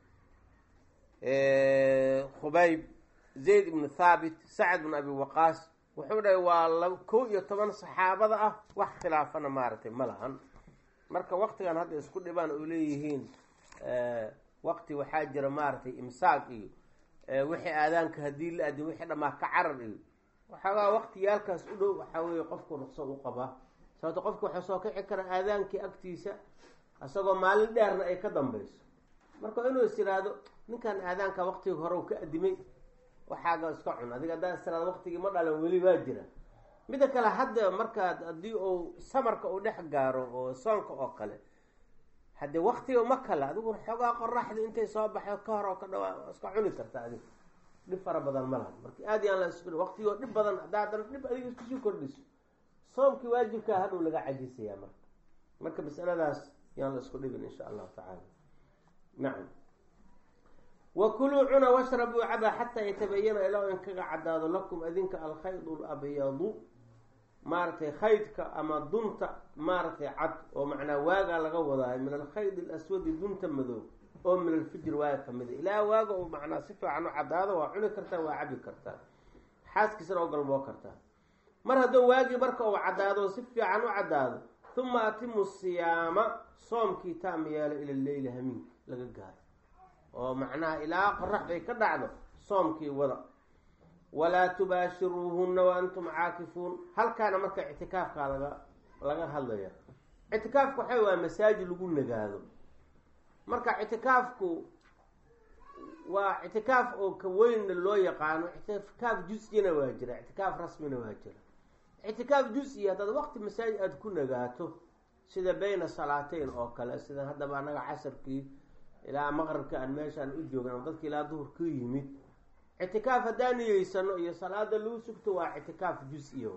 khubayb zayd ibnu thaabit sacad ibnu abi waqaas wuxuu dhahay waa la kow iyo toban saxaabada ah wax khilaafana maaragtay ma lahan marka waqtigan hadda isku dhibaan oo leeyihiin waqti waxaa jira maaragtay imsaaq iyo wixii aadaanka haddii la adin wixii dhamaa ka carar iyo waxoogaa waqtiyaalkaas u dhow waxaa weeye qofku ruqso u qabaa sababto qofka waxaa soo kici kara aadaankii agtiisa isagoo maalin dheerna ay ka dambeyso marka inuu is yidhaahdo ninkan aadaanka waqtigii hore u ka adimay waxaaga iska cun adiga haddaa is tiraado waqtigii ma dhalan weli waa jira midda kale hadda markaad haddii uu samarka uu dhex gaaro oo soonka oo kale haddii waktiga ma kale adigu xoogaa qoraxda intay soo baxdo ka hor oo ka dhawaa iska cuni karta adiga dhib fara badan ma laha marka aad yaan la isku waqtigoo dhib badan haddaa haddana dhib adiga iskusii kordhiso soomkii waajibkaa hadhow laga cajisayaa marka marka masaladaas yaan la isku dhibin insha allahu tacaala nacam wa kuluu cuna washrabuu caba xataa yatabayana ilaa in kaga cadaado lakum adinka alkhayd labyadu maaragtay khaydka ama dunta maaragtay cad oo macnaa waagaa laga wadaayo min alkhayd alaswadi dunta madow oo min alfijir waaga kamida ilaa waaga uu macnaa si fiican u cadaado waa cuni kartaa waa cabi kartaa xaaskiisana oo galmoo kartaa mar hadduu waagii marka uu cadaado si fiican u cadaado uma atimu siyaama soomkii taam yeelo ila leyli hamiinka laga gaaro oo macnaha ilaa qorax bay ka dhacdo soomkii wada walaa tubaashiruuhunna wa antum caakifuun halkaana marka ictikaafkaa laga laga hadlaya ictikaafku waxay waa masaajid lagu nagaado marka ictikaafku waa ictikaaf oo ka weynna loo yaqaano ictikaaf jus-ina waa jira ictikaaf rasmina waa jira ictikaaf jus-i haddaad waqti masaajid aada ku nagaato sida bayna salaateyn oo kale sida haddaba annaga casarkii ilaa maqribka aan meeshaan u joogna dadki ilaa duhur ka yimid ictikaaf haddaan niyeysano iyo salaada lagu sugto waa ictikaaf jus-iya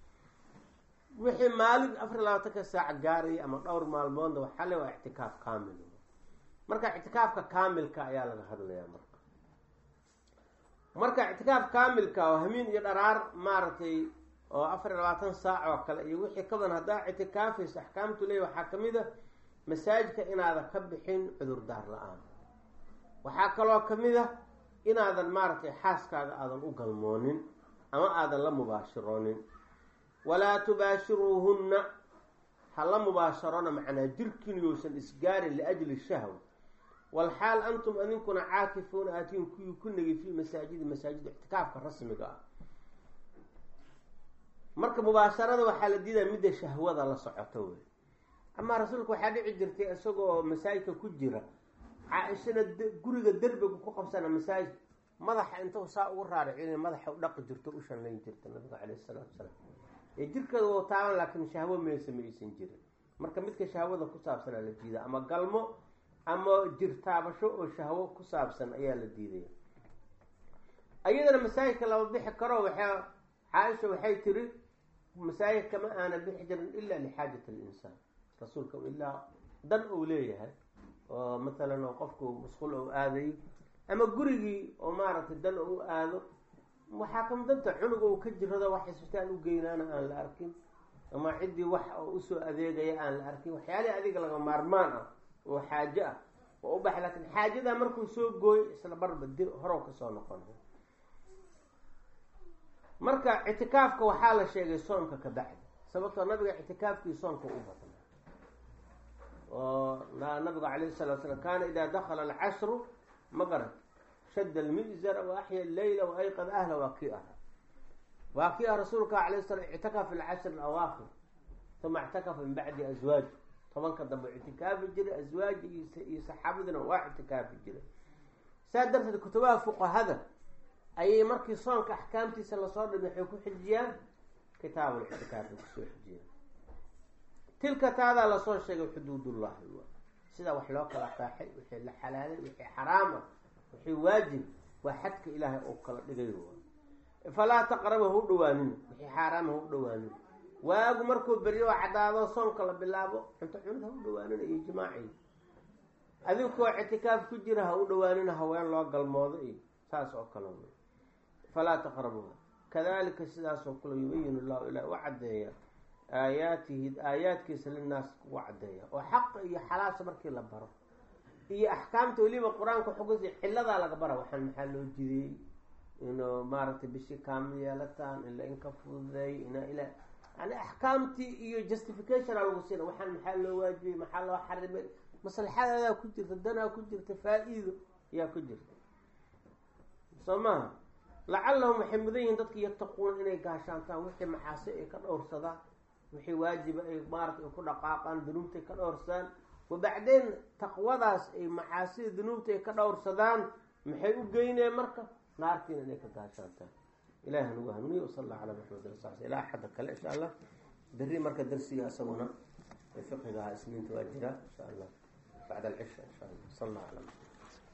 wixii maalin afar labaatanka saac gaaraya ama dhowr maalmoodna waxale waa ictikaaf kaamil marka ictikaafka kaamilka ayaa laga hadlayaa marka marka ictikaaf kaamilka oo hamiin iyo dharaar maaragtay oo afar iyo labaatan saac oo kale iyo wixii ka badan haddaa ictikaafaysa axkaamtu leey waxaa kamid a masaajidka inaadan ka bixin cudurdaar la-aan waxaa kaloo kamid a inaadan maaragtay xaaskaaga aadan u galmoonin ama aadan la mubaashiroonin walaa tubaashiruuhunna ha la mubaasharona macnaa jirkiin yousan isgaarin liajli shahwa walxaal antum adinkuna caakifuuna aatiin kuwii ku negay fii masaajidi masaajida ictikaafka rasmiga ah marka mubaasharada waxaa la diidaa midda shahwada la socoto wey amaa rasuulka waxaa dhici jirtay isagoo masaajidka ku jira caa-ishana guriga derbiga ku qabsana masaajid madaxa inta saa ugu raaricin madaxa u dhaqi jirto u shanlayn jirta nabiga caleyhi salaatu salaam ee jirkeeda wou taaban laakiin shahwo meesa ma aysan jirin marka midka shahwada ku saabsanaa la diida ama galmo ama jir taabasho oo shahwo ku saabsan ayaa la diidaya ayadana masaajidka lama bixi karo waxaa caaisha waxay tiri masaajid kama aana bixi jirin ila lixaajat alinsaan rasuulka ilaa dan uu leeyahay oo matalan oo qofku musqul ou aadayo ama gurigii oo maaragtay dan u aado waxaa kama danta cunug ou ka jirado wax isbitaal u geynaana aan la arkin ama ciddii wax oo usoo adeegaya aan la arkin waxyaalihii adiga laga maarmaan ah oo xaajo ah oo u baxa laakiin xaajadaa markuu soo gooyo isla barba di horow kasoo noqon marka ictikaafka waxaa la sheegay soomka ka bacdi sababtoo nabiga ictikaafkii soomka u badna oo nabigu calayhi salatu slam kaana idaa dakala alcashru maqrab shadda almizara wa axya leyla wa ayqad ahla waa kii ahaa waa kii ah rasuulka calayh salam ictakafa alcashr alawaakir uma ictakafa min bacdi aswaaji tobanka dambe ictikaafi jiray aswaaji iyo saxaabadina waa ictikaafi jiray saa darteed kutubaha fuqahada ayay markii soonka axkaamtiisa lasoo dhimay waxay ku xijiyaan kitaab lictikaafi kusoo xijiyaan tilka taadaa lasoo sheegay xuduudullahi wa sida wax loo kala qaaxay wixii la xalaalay wixii xaraam ah wixii waajib waa xadka ilaahay oo kala dhigay falaa taqraba ha u dhawaanina wixii xaaraama ha u dhawaanina waagu markuu beryo oo cadaado soonka la bilaabo cunto cunid ha u dhawaanina iyo jimaaci adinkoo ictikaaf ku jira ha u dhawaanina haween loo galmoodo iyo saas oo kale wey falaa taqrabuha kadalika sidaasoo kale yubayin llahu ilah u caddeeya aayaatihi aayaadkiisa linaas kugu caddeeya oo xaqa iyo xalaasha markii la baro iyo axkaamta weliba qur-aanka xugusi ciladaa laga bara waxaan maxaa loo jideeyey inuu maaragtay bishii kaamil yeelataan in la inka fududeey ina ila yani axkaamtii iyo justificationa lagu siina waxaan maxaa loo waajibay maxaa loo xarimay maslaxadadaa ku jirta danaa ku jirta faa-iido ayaa ku jirta soo maha lacallahum waxay mudan yihiin dadki yattaquuna inay gaashaantaan wixii maxaasi ay ka dhowrsadaan wixii waajiba ay maarata ay ku dhaqaaqaan dunuubta ay ka dhowrsadaan wabacdeen taqwadaas ay macaasida dunuubta ay ka dhowrsadaan maxay u geyneen marka naartiina inay ka gaashaantaan ilahi hanugu hanuuniye wasal allah calaa maxamed saas ilaa axadda kale insha allah berri marka darsiga isaguna fiqigaha isniinta waa jira insha allah bacda alcisha insha allah sal allah ala